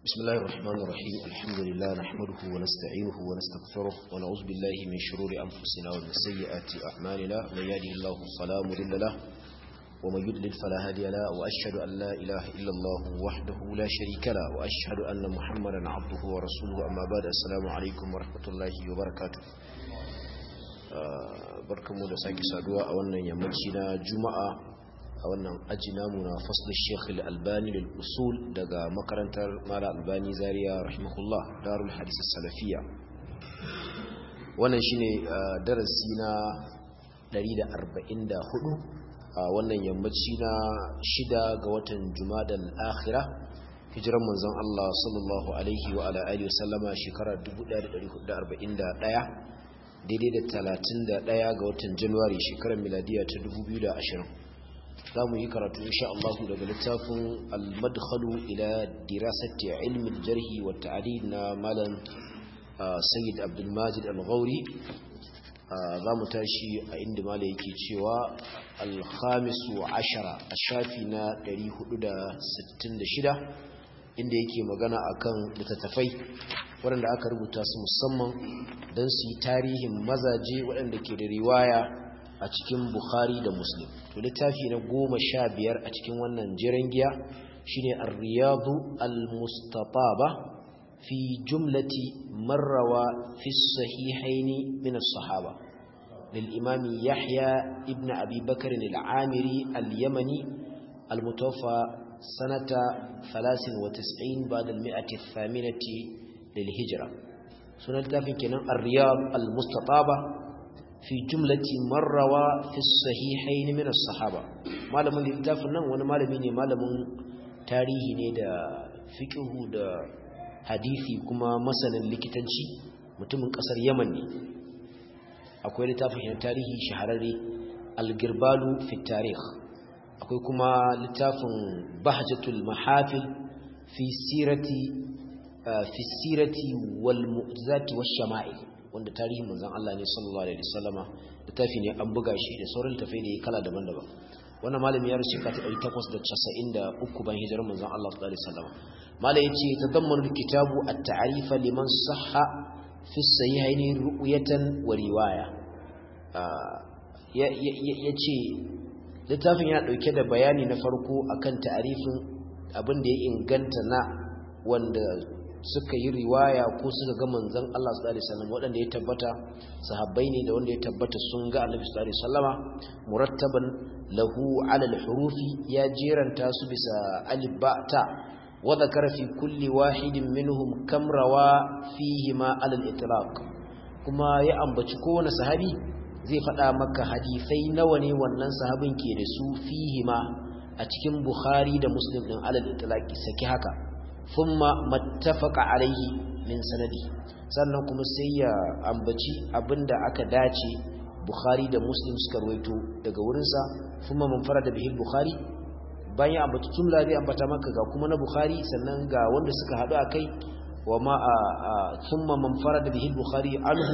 بسم الله الرحمن الرحيم الحمد لله نحمده ونستعينه ونستغفره ونعوذ بالله من شرور أنفسنا ومن سيئات أعمالنا من يهده الله فلا مضل له ومن يضلل فلا هادي له وأشهد أن لا إله إلا الله وحده لا شريك له وأشهد أن محمدا عبده ورسوله أما بعد السلام عليكم ورحمة الله وبركاته barkanmu da sake saduwa a wannan yammaci na juma'a a wannan aji namu na fasl sheikh al-albani lil usul daga makarantar mala albani zaria rahimahullah darul hadith salafiya wannan shine darasi na 144 a wannan yammaci na shida ga watan jumadal akhirah hijiran manzon Allah sallallahu alaihi wa ala alihi wasallama shekara 1441 daidai da talatin da ɗaya ga watan januwari shekarar miladiya ta dubu biyu da ashirin za mu yi karatu insha Allah daga littafin al-madkhalu ila dirasati ilmi jarhi wa ta'dil na malam sayyid abdul majid al-ghauri za mu tashi a inda malam yake cewa al-khamisu ashara a shafi na 466 inda yake magana akan littattafai waɗanda aka rubuta su musamman don su yi tarihin mazaje waɗanda ke da riwaya a cikin Bukhari da Muslim. To littafi na goma sha biyar a cikin wannan jiran giya shine Ar-Riyadu Al-Mustataba fi jumlati marrawa fi sahihaini min as-sahaba. للإمام يحيى ابن أبي بكر العامري اليمني المتوفى سنة ثلاث وتسعين بعد المئة الثامنة للهجرة سنة تافي كنان الرياض المستطابة في جملة مروا في الصحيحين من الصحابة malamin littafin nan wani malami ne malamin tarihi ne da fiqhu da hadisi kuma masanin likitanci mutumin kasar Yaman ne akwai littafin tarihi shahararre al-girbalu fi tarikh akwai kuma littafin bahjatul mahafil fi sirati fi sirati wal mu'jizati wash shama'il wanda tarihin manzon Allah ne sallallahu alaihi wasallama littafi ne an buga shi da sauran tafai da kala daban-daban wannan malami ya rushe ka ta 893 ban hijirar manzon Allah sallallahu alaihi wasallama malai yace tadammanu kitabu at-ta'rif liman sahha fi sahihaini ru'yatan wa riwaya yace littafin ya dauke da bayani na farko akan ta'arifin abin da ya inganta na wanda suka yi riwaya ko suka ga manzon Allah sallallahu alaihi wasallam wanda ya tabbata sahabbai ne da wanda ya tabbata sun ga Annabi sallallahu alaihi wasallama murattaban lahu ala al-hurufi ya jeranta su bisa alif ba ta wa dhakara fi kulli wahidin minhum kam rawa fihi ma ala al-itlaq kuma ya ambaci kowane sahabi zai faɗa maka hadisai nawa ne wannan sahabin ke da su fihi ma a cikin Bukhari da Muslim din alal itlaqi saki haka thumma mattafaqa alaihi min sanadi sannan kuma sai ya ambaci abinda aka dace Bukhari da Muslim suka rawaito daga wurinsa thumma man farada bihi Bukhari bayan ya ambaci jumla zai ambata maka ga kuma na Bukhari sannan ga wanda suka hadu akai wa ma thumma man farada bihi Bukhari anhu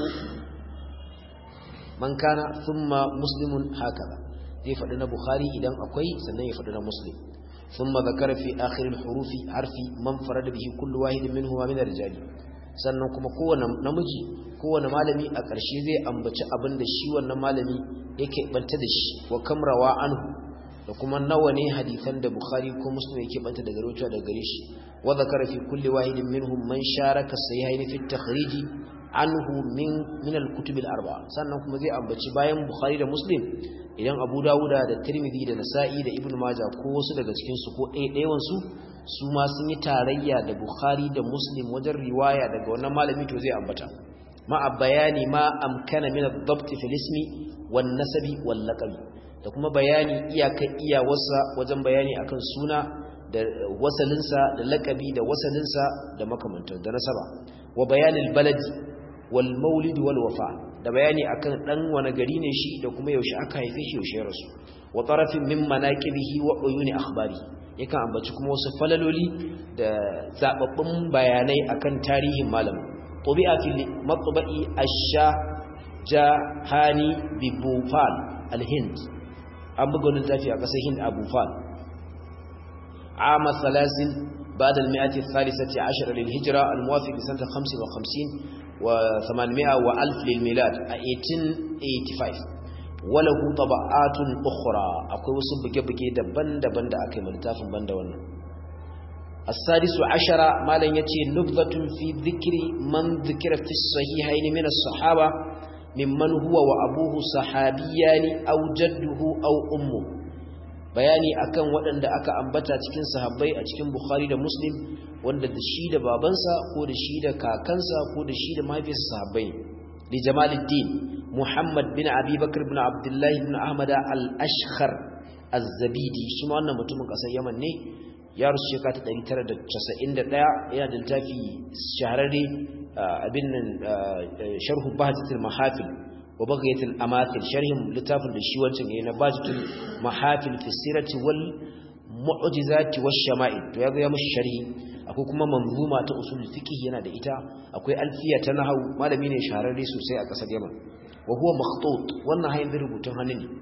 man kana thumma muslimun hakaza zai faɗi na bukhari idan akwai sannan ya faɗi na muslim thumma zakara fi akhir al-huruf harfi man farada bihi kullu wahid minhum min ar-rijali sannan kuma kowane namiji kowane malami a ƙarshe zai ambaci abin da shi wannan malami yake banta da shi wa kamrawa anhu da kuma nawa ne hadisan da bukhari ko muslim yake banta daga rawaito daga gare shi wa zakara fi kulli wahidin minhum man sharaka sahihaini fi at-takhrij anhu min min al-kutub al-arba'a sannan kuma zai ambaci bayan bukhari da muslim idan abu dawuda da tirmidhi da nasa'i da ibnu majah ko wasu daga cikin su ko ɗaya su su ma sun yi tarayya da bukhari da muslim wajen riwaya daga wannan malami to zai ambata ma a bayani ma amkana min ad-dabt fi al-ismi wan nasabi wal laqabi da kuma bayani iyaka iyawarsa wajen bayani akan suna da wasalinsa da laqabi da wasalinsa da makamantan da nasaba wa bayanil baladi wal maulid wal wafa da bayani akan dan wani gari ne shi da kuma yaushe aka haife shi yaushe ya rasu wa tarafin min manaqibihi wa uyuni akhbari yakan ambaci kuma wasu falaloli da zababbun bayanai akan tarihin malam tubi'a fil matba'i ash-sha jahani bi bufal al-hind an buga wannan tafi a kasar hind a bufal ama salasin بعد المئة الثالثة عشر للهجرة الموافق سنة 55 و800 وألف للميلاد 1885 وله طبعات أخرى أقول سبك بكي دبن دبن دا أكي ملتاف بند ون السادس عشر ما لن يتي نبذة في ذكر من ذكر في الصحيحين من الصحابة ممن هو وأبوه صحابيان أو جده أو أمه bayani akan waɗanda aka ambata cikin sahabbai a cikin Bukhari da Muslim wanda da shi da babansa ko da shi da kakansa ko da shi da mahaifiyarsa sahabbai li Jamaluddin Muhammad bin Abi Bakr bin Abdullah bin Ahmad al-Ashkhar az-Zabidi shi ma wannan mutumin kasar Yaman ne ya rusu shekara ta 991 yana da littafi shahararre abin nan sharhu bahjatul mahafil wa baghayatul amathil sharhin littafin da shi wancan yayin na bahjatul mahafil fi sirati wal mu'jizati wash shama'il to yazo ya mushi sharhi akwai kuma manzuma ta usul fiqh yana da ita akwai alfiya ta nahwu malami ne shahararre sosai a kasar Yaman wa huwa makhtut wannan hayin rubutun hannu ne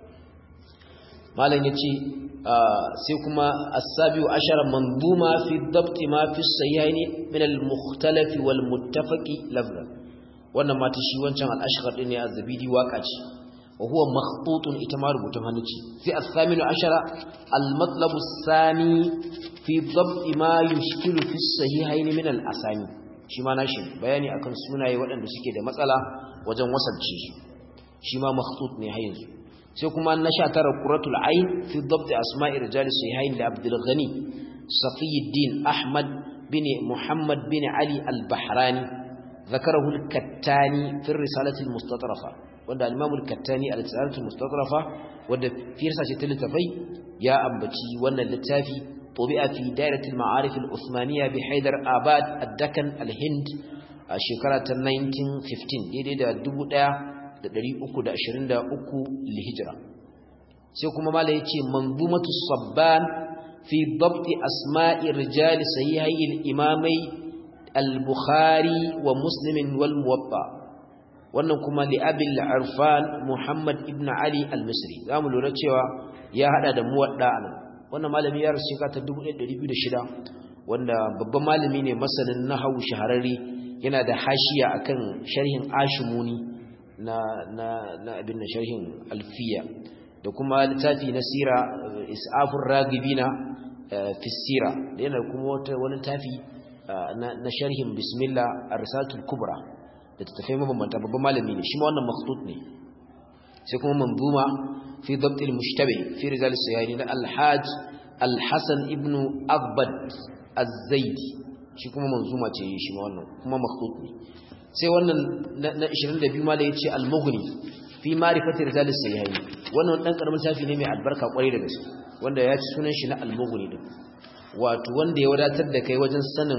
malam yace sai kuma as-sabiu ashara manzuma fi dabt ma fi sahihaini min al-mukhtalaf wal muttafaqi lafza wannan mata shi wancan al-ashghar din ne az-zabidi waka ce wa huwa makhtutun ita ma rubutun hannu ce sai as-saminu ashara al-matlab as-sani fi dabt ma yushkilu fi sahihaini min al-asani shi ma nashi bayani akan sunaye waɗanda suke da matsala wajen wasalce shi shi ma makhtut ne har yanzu sai kuma na sha tara quratul ayn fi dabt asma'i rijal sahihain da abdul ghani safiyuddin ahmad bin muhammad bin ali al-bahrani ذكره الكتاني في الرسالة المستطرفة wanda al-Imam al-Kattani al-Risalah al-Mustatrafa wanda fi risalah ta littafai ya ambaci wannan littafi tubi'a fi dairat al-ma'arif al-Uthmaniyya bi Haidar Abad ad-Dakan al-Hind a shekara ta 1915 daidai da 1323 lihijra sai kuma mala yace manzumatu sabban fi dabt asma'i rijal sahihai al-imamai al-Bukhari wa Muslim wal Muwatta wannan kuma li abil arfan muhammad ibn ali al-misri zamu lura cewa ya hada da muwadda anan wannan malami ya rasu shekara ta 1206 wanda babban malami ne masanin nahwu shahararre yana da hashiya akan sharhin ashimuni na na na abin da sharhin alfiya da kuma littafi na sira isafur ragibina fi sira da yana kuma wani littafi na sharhin bismillah ar-risalatul kubra da tattafai mabambanta babban malami ne shi ma wannan makhtut ne sai kuma manzuma fi dabt al-mushtabi fi rijal sayani na al-hajj al-hasan ibn abbad az-zaidi shi kuma manzuma ce shi ma wannan kuma makhtut ne sai wannan na 22 malai yace al-mughni fi ma'rifati rijal sayani wannan dan karamin tafi ne mai albarka kwarai da gaske wanda ya ci sunan shi na al-mughni din wato wanda ya wadatar da kai wajen sanin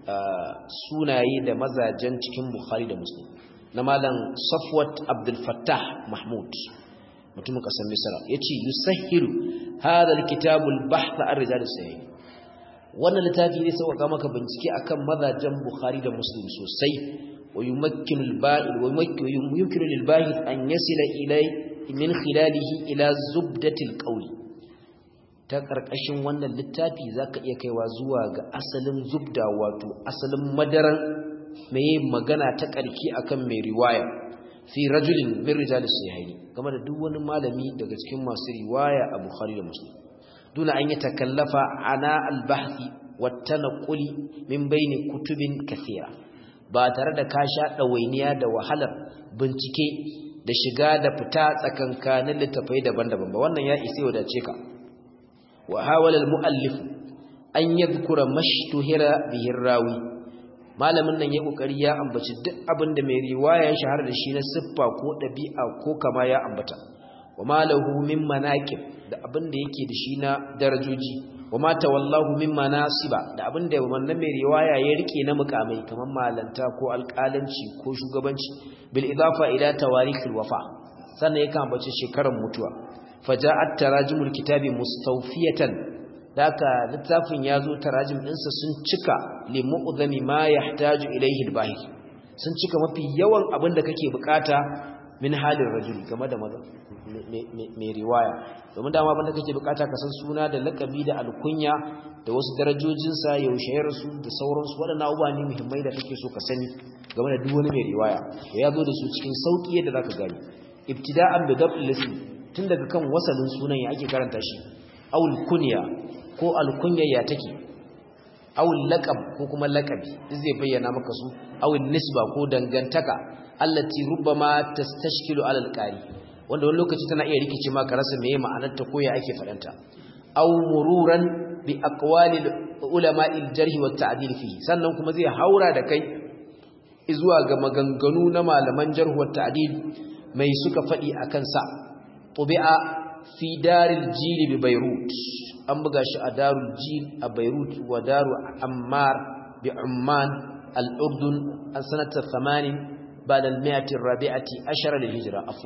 sunaye da mazajen cikin Bukhari da Muslim na malam Safwat Abdul Fattah Mahmud mutumin kasar Misra yace yusahhilu hadha alkitab albahth ar-rijal as-sahih wannan littafi ne sauka maka bincike akan mazajen Bukhari da Muslim sosai wa yumakkinu al-ba'id wa yumkinu lil-bahith an yasila ilay min khilalihi ila zubdatil qawli ta ƙarƙashin wannan littafi za ka iya kaiwa zuwa ga asalin zubda wato asalin madaran mai magana ta ƙarki akan mai riwaya fi rajulin min rijalis sahihaini game da duk wani malami daga cikin masu riwaya a Bukhari da Muslim duna an yi takallafa ana albahthi wa tanquli min baini kutubin kathira ba tare da ka sha dawainiya da wahalar bincike da shiga da fita tsakankanin littafai daban-daban ba wannan ya isa wadace ka وحاول المؤلف أن يذكر ما اشتهر به الراوي malamin nan ya kokari ya ambaci duk abin da mai riwaya ya shahara da shi na siffa ko dabi'a ko kama ya ambata wa malahu min manaqib da abin da yake da shi na darajoji wa ma tawallahu min manasiba da abin da wannan mai riwaya ya rike na mukamai kamar malanta ko alƙalanci ko shugabanci bil idafa ila tawarikh wafa sannan yakan ambaci shekarar mutuwa faja'at tarajimul kitabi mustawfiyatan daka littafin yazo tarajim dinsa sun cika li mu'dhami ma yahtaju ilayhi al-bahith sun cika mafi yawan abin da kake bukata min halin rajuli game da maza mai riwaya domin dama abinda kake bukata ka san suna da lakabi da alkunya da wasu darajojinsa yaushe ya rasu da sauransu waɗannan abubuwa ne muhimmai da kake so ka sani game da duk wani mai riwaya da ya zo da su cikin sauƙi yadda za ka gani ibtida'an bi dab'il ism tun daga kan wasalin sunan ya ake karanta shi awul kunya ko alkunya ya take awul laqab ko kuma laqabi duk zai bayyana maka su awul nisba ko dangantaka allati rubbama tastashkilu ala alqari wanda wani lokaci tana iya rikice maka rasa meye ma'anar ta ko ya ake fadanta aw mururan bi aqwali ulama'il jarh wa ta'dil fi sannan kuma zai haura da kai zuwa ga maganganu na malaman jarh wa ta'dil mai suka fadi akan sa tubi'a fi daril jil bi beirut an buga shi a darul jil a beirut wa daru ammar bi umman al-urdun an sanata 80 بعد المئة الرابعة عشر للهجرة a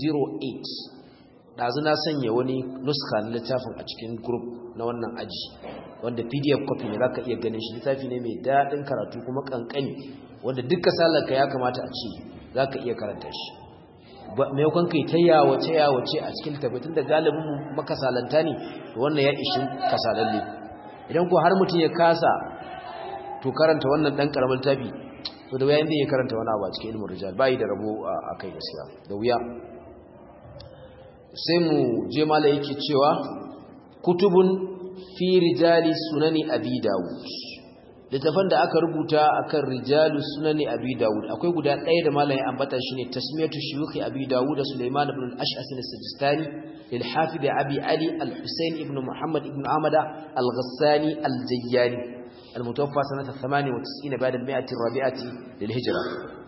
1408 dazu na sanya wani nuska na littafin a cikin group na wannan aji wanda pdf copy ne zaka iya ganin shi littafi ne mai daɗin karatu kuma kankani wanda duka salarka ya kamata a ce zaka iya karanta shi maimakon kai ta yawace yawace a cikin tabbatin da galibin mu makasalanta ne to wannan ya ishi kasalalle idan ko har mutum ya kasa to karanta wannan dan karamin tabi to da wuya inda ya karanta wani abu a cikin ilmin rijal bai da rabo a kai gaskiya da wuya sai mu je mala yake cewa kutubun fi rijali sunani abi dawud littafan da aka rubuta akan rijalu sunani abi dawud akwai guda ɗaya da malamin ambata shine tasmiyatu shuyukh abi dawud da sulaiman ibn al-ash'as al-sijistani lil hafid abi ali al-husayn ibn muhammad ibn ahmad al-ghassani al-jayyani المتوفى سنة 98 بعد المئة الرابعة للهجرة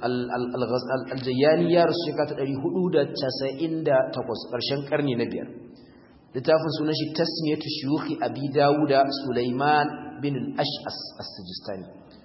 الجياني يارس شكات الهدود تسعين دا تقص قرشان قرني نبيار لتافن سنشي تسمية شيوخ أبي داود سليمان بن الأشعس السجستاني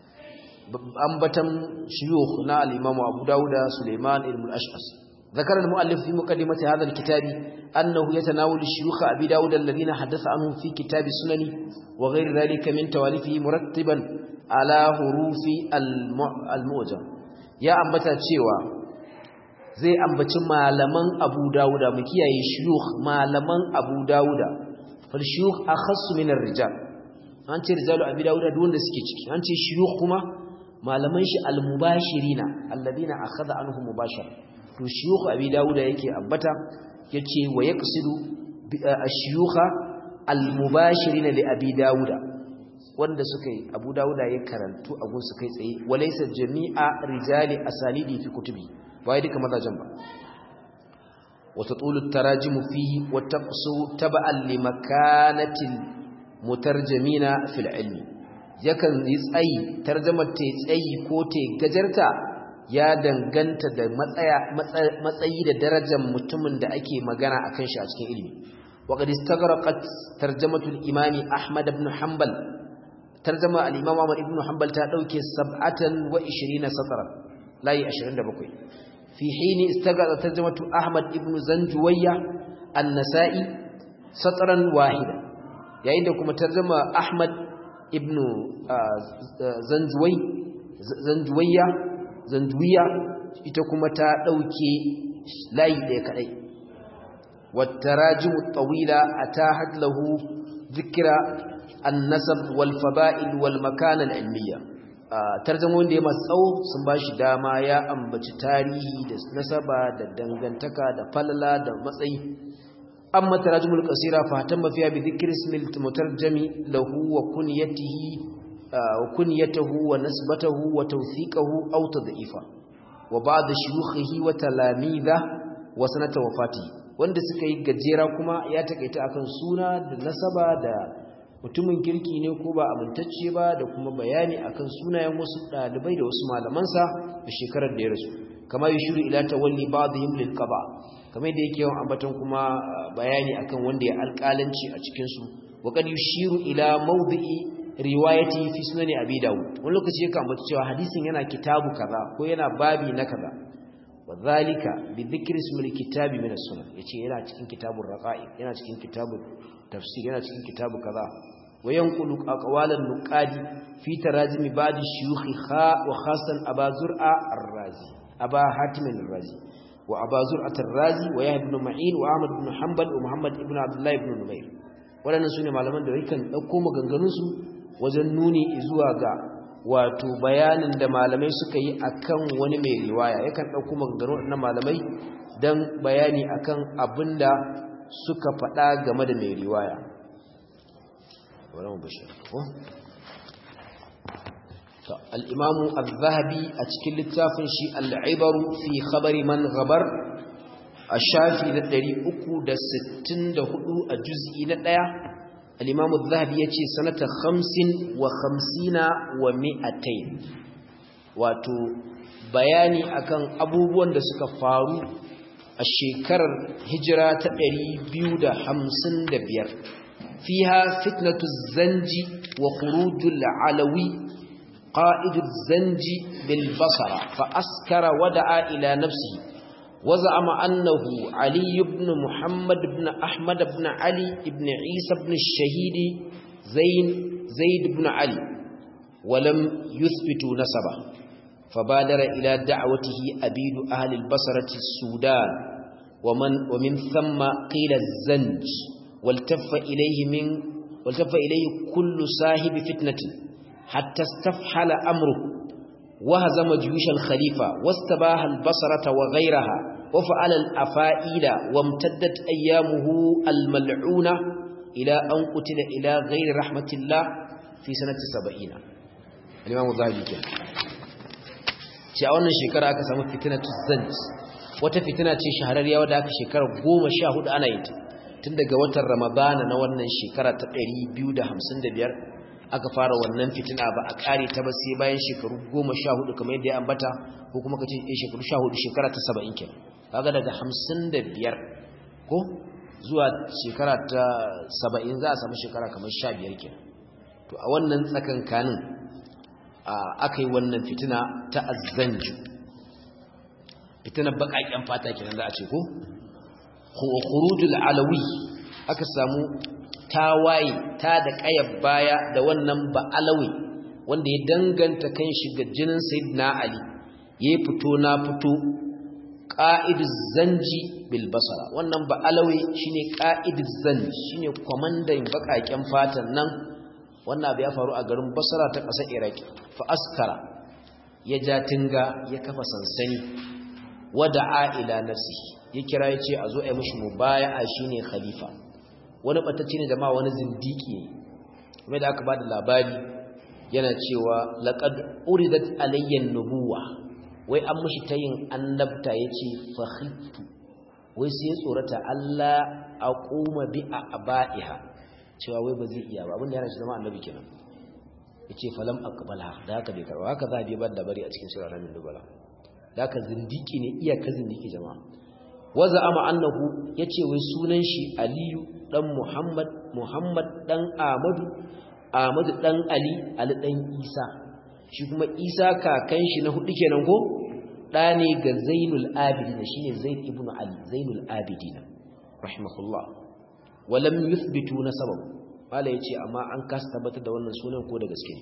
أنبتم شيوخ نا الإمام أبو داود سليمان بن الأشعس ذكر المؤلف في مقدمة هذا الكتاب أنه يتناول الشيوخ أبي داود الذين حدث عنهم في كتاب سنن وغير ذلك من تواليفه مرتبا على حروف المعجم يا أنبتا تشيوا zai ambaci malaman Abu Dawuda mu kiyaye shuyukh malaman Abu Dawuda fal shuyukh akhassu min ar-rijal an ce rijalu Abu Dawuda duk wanda suke ciki an ce shuyukh kuma malaman shi al-mubashirina alladina akhadha anhu mubashara to shuyukh abi dauda yake ambata yace wa yaqsidu ash-shuyukha al-mubashirin li abi dauda wanda suka yi abu dauda ya karantu a gun su kai tsaye walaysa jami'a rijali asalidi fi kutubi bai duka mazajen ba wa tatulu at-tarajim fihi wa taqsu tab'an li makanatil mutarjimina fil ilmi yakan yi tsayi tarjumar ta tsayi ko ta gajarta ya danganta da matsayi da darajar mutumin da ake magana a kan shi a cikin ilimi waƙadi stagaraqat tarjamatul imami ahmad ibn hanbal tarjama al-imam ahmad ibn hanbal ta dauke 27 satran layi 27 fi hini istagara tarjamatu ahmad ibn zanjuwayya an-nasa'i satran wahida yayin da kuma tarjama ahmad ibn zanjuwai zanjuwayya zanduwiya ita kuma ta ɗauke layi ɗaya kaɗai wattarajimu tawila atahat lahu dhikra an-nasab wal fada'il wal makan al-ilmiyya tarjumomin da ya masu tsawo sun bashi dama ya ambaci tarihi da nasaba da dangantaka da falala da matsayi amma tarajumul qasira fa tamma fiha bi dhikri ismil mutarjami lahu wa kunyatihi وكنيته ونسبته وتوثيقه أو تضعيفه وبعض شيوخه وتلاميذه وسنة وفاته wanda suka yi gajera kuma ya takaita akan suna da nasaba da mutumin kirki ne ko ba amintacce ba da kuma bayani akan sunayen wasu dalibai da wasu malamansa da shekarar da ya rasu kama yushiru ila tawalli ba'dihim lil qaba kamar da yake yawan ambaton kuma bayani akan wanda ya alƙalanci a cikin su wa kad yushiru ila mawdi'i riwayati fi sunani abi daud wani lokaci yake ambata cewa hadisin yana kitabu kaza ko yana babi na kaza wadhalika bi dhikri ismil kitabi min as-sunan yace yana cikin kitabur raqa'iq yana cikin kitabut tafsir yana cikin kitabu kaza wa yanqulu aqwalan nuqadi fi tarajim ba'd shuyukh kha wa khasan aba zur'a ar-razi aba hatim ar-razi wa abazur at-razi wa yahya ibn ma'in wa ahmad ibn hanbal wa muhammad ibn abdullah ibn numayr waɗannan sune malaman da yakan dauko maganganun su wajen nuni zuwa ga wato bayanin da malamai suka yi akan wani mai riwaya yakan dauko maganganun waɗannan malamai dan bayani akan abinda suka faɗa game da mai riwaya الإمام الذهبي أتكل التافن شيء العبر في خبر من غبر الشافي ندري أكو دا ستين دا هدو الجزء ندايا الإمام الذهبي يتي سنة خمس وخمسين ومئتين واتو bayani akan abubuwan da suka faru a shekarar hijira ta 255 fiha fitnatu zanji wa khurujul alawi قائد الزنج بالبصرة فأسكر ودعا إلى نفسه وزعم أنه علي بن محمد بن أحمد بن علي بن عيسى بن الشهيد زين زيد بن علي ولم يثبتوا نسبه فبادر إلى دعوته أبيد أهل البصرة السودان ومن, ومن ثم قيل الزنج والتف إليه, من والتف إليه كل صاحب فتنة حتى استفحل أمره وهزم جيوش الخليفة واستباح البصرة وغيرها وفعل الأفائل وامتدت أيامه الملعونة إلى أن قتل إلى غير رحمة الله في سنة سبعين الإمام الظاهري كان شاء shekara aka samu fitnatu zanj wata fitina ce shahararriya wadda aka shekara 14 ana yin tun daga watan ramadana na wannan shekara ta 255 aka fara wannan fitina ba a kare ta ba sai bayan shekaru goma sha hudu kamar yadda ya ambata ko kuma kace eh shekaru sha hudu shekara ta saba'in kenan kaga daga hamsin da biyar ko zuwa shekara ta saba'in za a samu shekara kamar sha biyar kenan to a wannan tsakankanin aka yi wannan fitina ta azzanju fitinar baƙaƙen fata kenan za a ce ko khurujul alawi aka samu tawaye ta da ƙayar baya da wannan ba'alawi wanda ya danganta kan shi ga jinin sayyidina ali ya fito na fito ƙa'idus zanji bil basara wannan ba'alawi shine ƙa'idus zanji shine kwamandan baƙaƙen fatan nan wannan abu ya faru a garin basara ta ƙasar iraki fa askara ya ja tinga ya kafa sansani wada'a ila nafsi ya kira ya ce a zo a yi mishi mubaya'a shine khalifa wani batacce ne da ma wani zindiki ne kuma da aka ba da labari yana cewa laqad uridat alayya nubuwa wai an mishi tayin annabta yace fakhittu wai sai tsorata Allah aquma bi abaiha cewa wai ba zai iya ba abinda yana shi zama annabi kenan yace falam aqbalha da haka bai karba haka za a bi ba labari a cikin sura ramin dubala da haka zindiki ne iyaka zindiki jama'a waza ama annahu yace wai sunan shi aliyu dan Muhammad Muhammad dan Ahmadu Ahmadu dan Ali Ali dan Isa shi kuma Isa kakan shi na hudu kenan ko da ne ga Zainul Abidin shine Zaid ibn Ali Zainul Abidin rahimahullah walam yuthbitu nasabah mala yace amma an kasa tabbatar da wannan sunan ko da gaske ne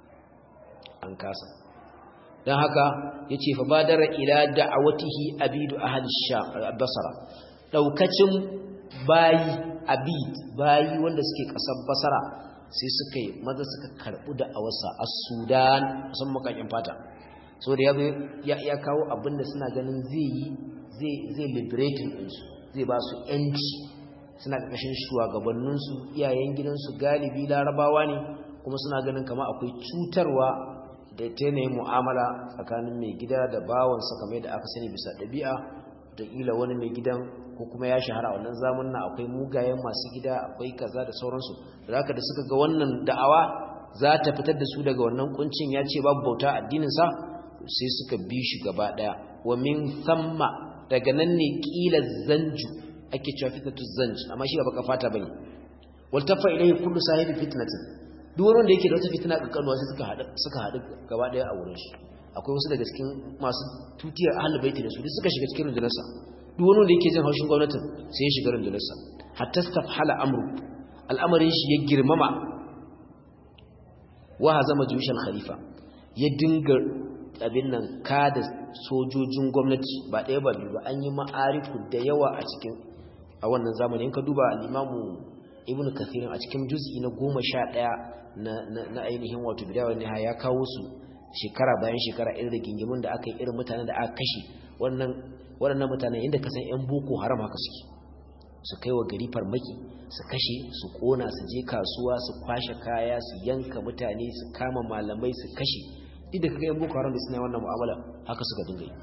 an kasa dan haka yace fa badara ila da'awatihi abidu ahli sham basra daukacin bayi abid bayi wanda suke kasar basara sai suka yi maza suka karɓi da a wasa a sudan musamman makakin fata so da ya ya kawo abin da suna ganin zai yi zai liberating ɗinsu zai ba su ‘yanci suna ƙarƙashin shugabanninsu iyayen gidansu galibi larabawa ne kuma suna ganin kama akwai cutarwa da ta yanayin mu'amala tsakanin mai gida da bawansa kamar yadda aka sani bisa ɗabi'a da ƙila wani mai gidan ko kuma ya shahara wannan zamanin akwai mugayen masu gida akwai kaza da sauransu da haka da suka ga wannan da'awa za ta fitar da su daga wannan kuncin ya ce babu bauta addininsa sai suka bi shi gaba daya wa min thamma daga nan ne kila zanju ake cewa fitnatu zanj amma shi ba baka fata bane wal tafa ilayhi kullu sahibi fitnatin duk wani wanda yake da wata fitna kankanuwa sai suka hadu suka hadu gaba daya a wurin shi akwai wasu daga cikin masu tutiyar ahlul baiti da su duk suka shiga cikin rundunarsa duk wani wanda yake jin haushin gwamnatin sai ya shiga rundunarsa hatta stafhala amru al'amarin shi ya girmama wa hazama jushan khalifa ya dinga abin nan kada sojojin gwamnati ba ɗaya ba biyu ba an yi ma'ariku da yawa a cikin a wannan zamani in ka duba al'imamu ibn kathirin a cikin juz'i na goma sha ɗaya na ainihin wato bidawar ne ya kawo su shekara bayan shekara irin rigingimin da aka yi irin mutanen da aka kashe waɗannan mutanen inda ka san 'yan boko haram haka suke su kai wa gari farmaki su kashe su ƙona su je kasuwa su kwashe kaya su yanka mutane su kama malamai su kashe duk da kaga 'yan boko haram da suna wannan mu'amala haka suka dinga yi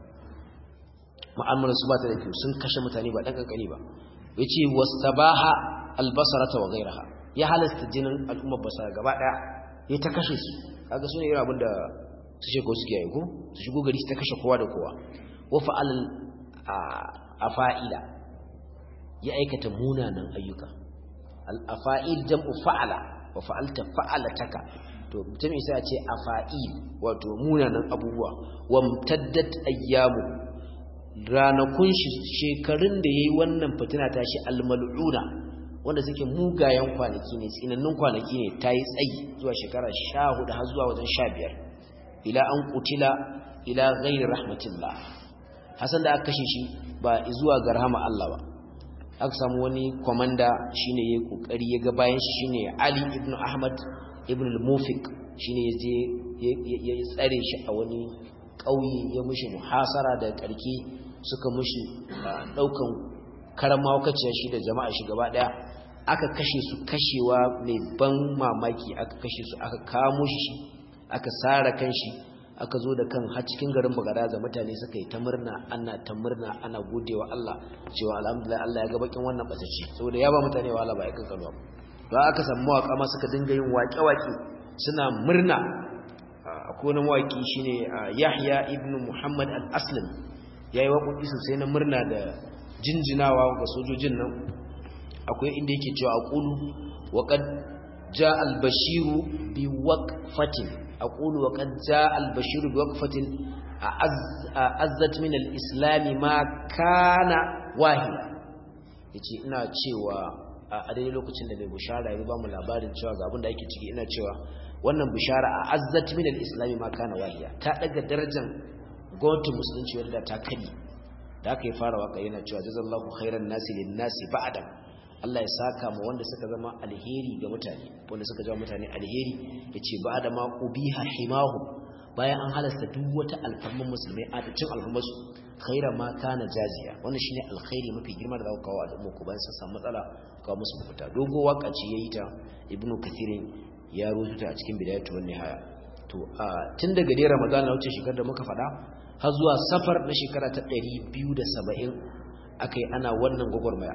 mu'amalar su ba ta da kyau sun kashe mutane ba ɗan ƙanƙani ba ya ce wastabaha albasarata wa gairaha ya halasta jinin al'ummar basara gaba ɗaya ya ta kashe su kaga su ne irin abin da su sheko suke yi ko su shigo gari su ta kashe kowa da kowa wa fa'al afa'ila ya aikata munanan ayyuka al-afa'il jam'u fa'ala wa fa'alta fa'alataka to mutum isa ya ce afa'il wato munanan abubuwa wa mtaddat ayyamu ranakun shekarun da yayi wannan fitina ta shi al-mal'una wanda suke mugayen kwanaki ne tsinannun kwanaki ne ta yi tsayi zuwa shekara sha hudu har zuwa wajen sha biyar ila an kutila ila gairi rahmatillah hasan da aka kashe shi ba zuwa ga rahama Allah ba aka samu wani kwamanda shine ya kokari ya ga bayan shi shine Ali ibn Ahmad ibn al-Mufiq shine ya je ya tsare shi a wani ƙauye ya mushi muhasara da karki suka mushi daukan karama wakaciya shi da jama'a shi gaba daya aka kashe su kashewa mai ban mamaki aka kashe su aka kamo shi aka sara kan shi aka zo da kan har cikin garin bagadaza mutane suka yi ta murna ana ta murna ana godewa Allah cewa alhamdulillah Allah ya ga bakin wannan basaci saboda ya ba mutane wahala ba ya kankanuwa ba aka samu mawaka ma suka dinga yin waƙe-waƙe suna murna akwai wani mawaƙi shine Yahya ibn Muhammad al-Aslam yayi waƙoƙi sosai na murna da jinjinawa ga sojojin nan akwai inda yake cewa aqulu wa qad jaa al-bashiru bi waqfatin aqulu wa qad jaa al-bashiru bi waqfatin azzat min al-islam ma kana wahila yace ina cewa a daidai lokacin da mai bishara ya ba mu labarin cewa ga abin da ake ciki ina cewa wannan bishara a azzat min al-islam ma kana wahiya ta daga darajar gwamnatin musulunci wanda ta kadi da aka yi fara waka yana cewa jazallahu khairan nasi lin nasi ba'da Allah ya saka mu wanda suka zama alheri ga mutane wanda suka zama mutane alheri yace ba'da ma ubiha himahu bayan an halasta duk wata alfarman musulmai a cin alfarmansu khaira ma kana jaziya wannan shine alkhairi mafi girma da zaka kawo al'umma ku bayan sun samu matsala kawo musu mafita dogo waka ce yayi ta ibnu kathirin ya rubuta a cikin bidayatu wan nihaya to a tun daga dai ramadan na wuce shekarar da muka faɗa har zuwa safar na shekara ta 270 akai ana wannan gwagwarmaya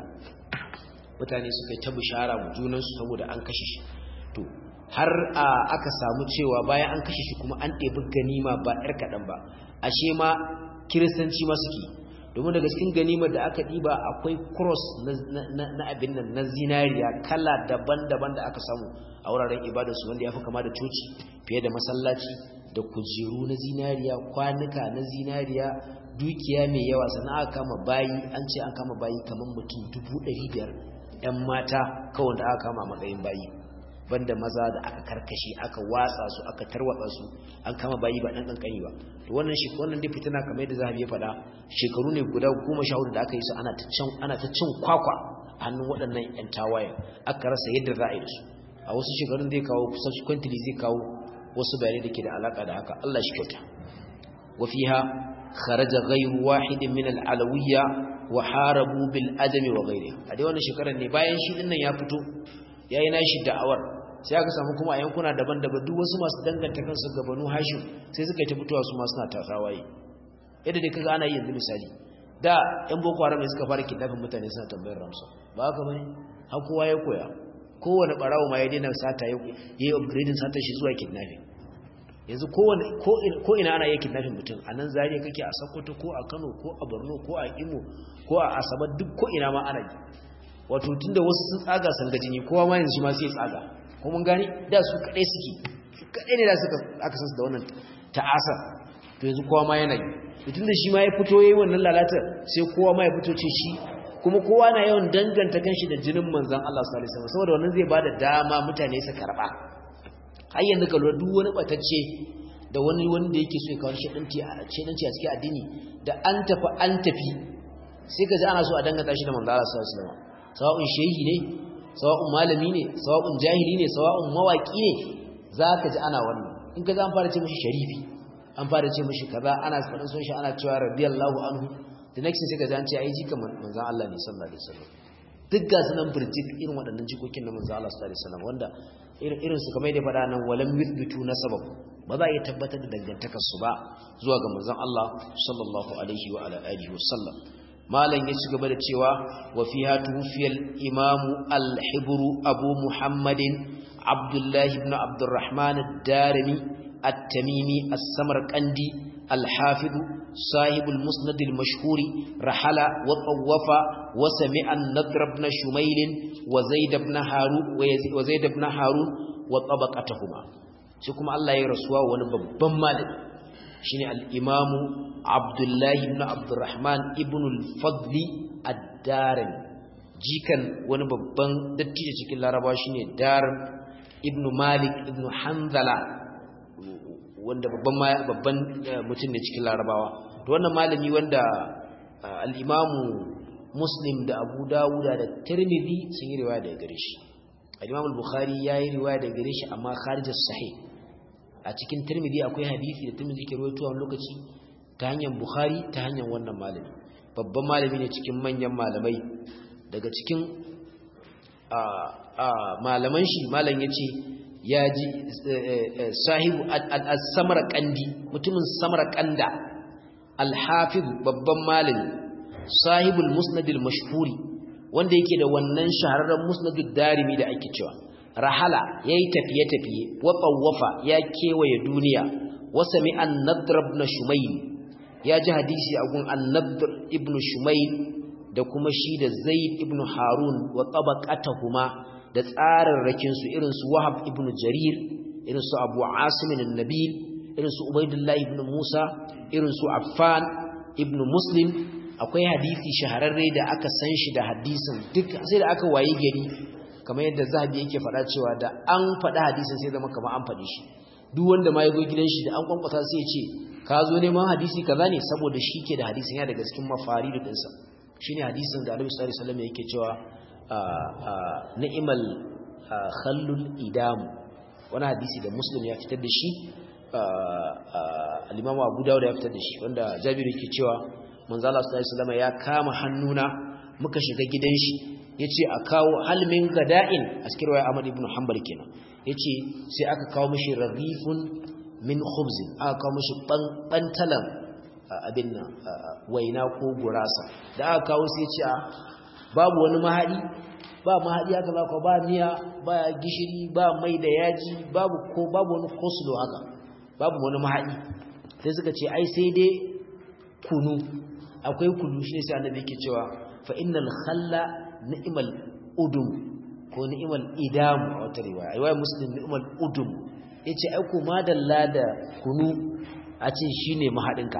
mutane suka yi ta bishara mu junansu saboda an kashe shi to har aka samu cewa bayan an kashe shi kuma an ɗebi ganima ba 'yar kaɗan ba ashe ma kiristanci ma suke domin daga cikin ganimar da aka ɗiba akwai cross na abin nan na zinariya kala daban-daban da aka samu a wuraren ibadarsu wanda ya fi kama da coci fiye da masallaci da kujeru na zinariya kwanuka na zinariya dukiya mai yawa sannan aka kama bayi an ce an kama bayi kamar mutum dubu ɗari biyar 'yan mata kawai da aka kama matsayin bayi banda maza da aka karkashe aka watsa su aka tarwatsa su an kama bayi ba dan kankani ba to wannan shi wannan dai fitina kamar yadda zahabi ya faɗa shekaru ne guda 14 da aka yi su ana ta cin ana ta cin kwakwa a hannun waɗannan ƴan tawaye aka rasa yadda za a yi da su a wasu shekarun zai kawo subsequently zai kawo wasu bayanai da ke da alaka da haka Allah shi kyauta wa fiha kharaja ghayru wahidin min al-alawiyya wa harabu bil adami wa ghayrihi a dai wannan shekarar ne bayan shi dinnan ya fito yayi nashi da'awar sai aka samu kuma a yankuna daban-daban duk wasu masu danganta kansu ga banu hashim sai suka yi ta fitowa su ma suna tasawaye yadda dai kaga ana yi yanzu misali da yan boko haram ne suka fara kidnapping mutane suna tambayar ramsa ba haka bane har kowa ya koya kowane barawo ma ya daina sata ya yi upgrading sata shi zuwa kidnapping yanzu kowane ko ina ana yi kidnapping mutum a nan zariya kake a sokoto ko a kano ko a borno ko a imo ko a asabar duk ko ina ma ana yi wato tunda wasu sun tsaga sun ga jini kowa ma yanzu shi ma sai tsaga ko mun gani da su kadai suke su kadai ne da suka aka san su da wannan ta'asar to yanzu kowa ma yana yi tunda shi ma ya fito yayin wannan lalata sai kowa ma ya fito ce shi kuma kowa na yawan danganta kanshi da jinin manzon Allah sallallahu alaihi wasallam saboda wannan zai bada dama mutane su karba har yanzu ka lura duk wani batacce da wani wanda yake so ya kawo shedanci a shedanci a cikin addini da an tafi an tafi sai ka ji ana so a dangata shi da manzo Allah sallallahu alaihi wasallam sawa'un shehi ne sawa'un malami ne sawa'un jahili ne sawa'un mawaki ne zaka ji ana wannan in ka ji an fara ce mishi sharifi an fara ce mishi kaza ana faɗin son shi ana cewa radiyallahu anhu the next sai ka ji an ce ai jika manzon Allah ne sallallahu alaihi wasallam duk ga sunan burjik irin waɗannan jikokin na manzon Allah sallallahu alaihi wasallam wanda irin su kamar da faɗa nan walam yuthbitu nasabah ba za a iya tabbatar da dangantakar su ba zuwa ga manzon Allah sallallahu alaihi wa ala alihi wasallam malam ya ci gaba da cewa wa fiha tuwfiyal imamu al-hibru abu muhammadin abdullahi ibn abdurrahman ad-darimi at-tamimi as-samarqandi al-hafiz صاحب المسند المشهور رحل وطوف وسمع النضر بن شميل وزيد بن هارون وزيد بن هارون وطبقتهما sai kuma Allah ya rasuwa wani babban malami shine al-Imam Abdullah ibn Abdurrahman ibn al-Fadl ad-Darimi jikan wani babban dattijo cikin Larabawa shine Darim ibn Malik ibn Hanzala wanda babban babban mutum ne cikin Larabawa to wannan malami wanda al-Imam Muslim da Abu Dawud da Tirmidhi sun yi riwaya daga gare shi al-Imam al-Bukhari yayi riwaya daga gare shi amma kharij as-sahih a cikin Tirmidhi akwai hadisi da Tirmidhi ke rawaito a lokaci ta hanyar Bukhari ta hanyar wannan malami babban malami ne cikin manyan malamai daga cikin malaman shi malam yace ya ji sahibu al-samarqandi mutumin samarqanda al-hafiz babban malami sahibul musnad al-mashhuri wanda yake da wannan shahararren musnadud darimi da ake cewa rahala yayi tafiye tafiye wa tawwafa ya kewaye duniya wa sami an-nadr ibn shumayl ya ji hadisi a gun an-nadr ibn shumayl da kuma shi da zaid ibn harun wa tabaqatuhuma da tsararrakin su irin su wahab ibn jarir irin su abu asim an-nabil irin su ubaidullah ibn musa irin su affan ibn muslim akwai hadisi shahararre da aka san shi da hadisin duk sai da aka waye gari kamar yadda zahabi yake faɗa cewa da an faɗa hadisin sai zama kamar an faɗi shi duk wanda ma ya zo gidan shi da an kwankwasa sai ya ce ka zo neman hadisi kaza ne saboda shi ke da hadisin ya daga cikin mafaridu ɗinsa shine hadisin da Annabi sallallahu alaihi wasallam yake cewa ni'mal khallul idam wani hadisi da Muslim ya fitar da shi al-Imam Abu Dawud ya fitar da shi wanda Jabir yake cewa manzo Allah sallallahu alaihi wasallam ya kama hannuna muka shiga gidan shi yace a kawo halmin gada'in a cikin riwaya Ahmad ibn Hanbal kenan yace sai aka kawo mishi radifun min khubzin aka kawo mishi bantalan abin nan waina ko gurasa da aka kawo sai ce babu wani mahadi ba mahadi haka ba ko ba miya ba gishiri ba mai da yaji babu ko babu wani kosulo haka babu wani mahadi sai suka ce ai sai dai kunu akwai kunu shi ne sai annabi yake cewa fa innal khalla ni'mal udum ko ni'mal idam a wata riwaya riwaya muslim ni'mal udum yace ai ko madalla da kunu a ce shine mahadinka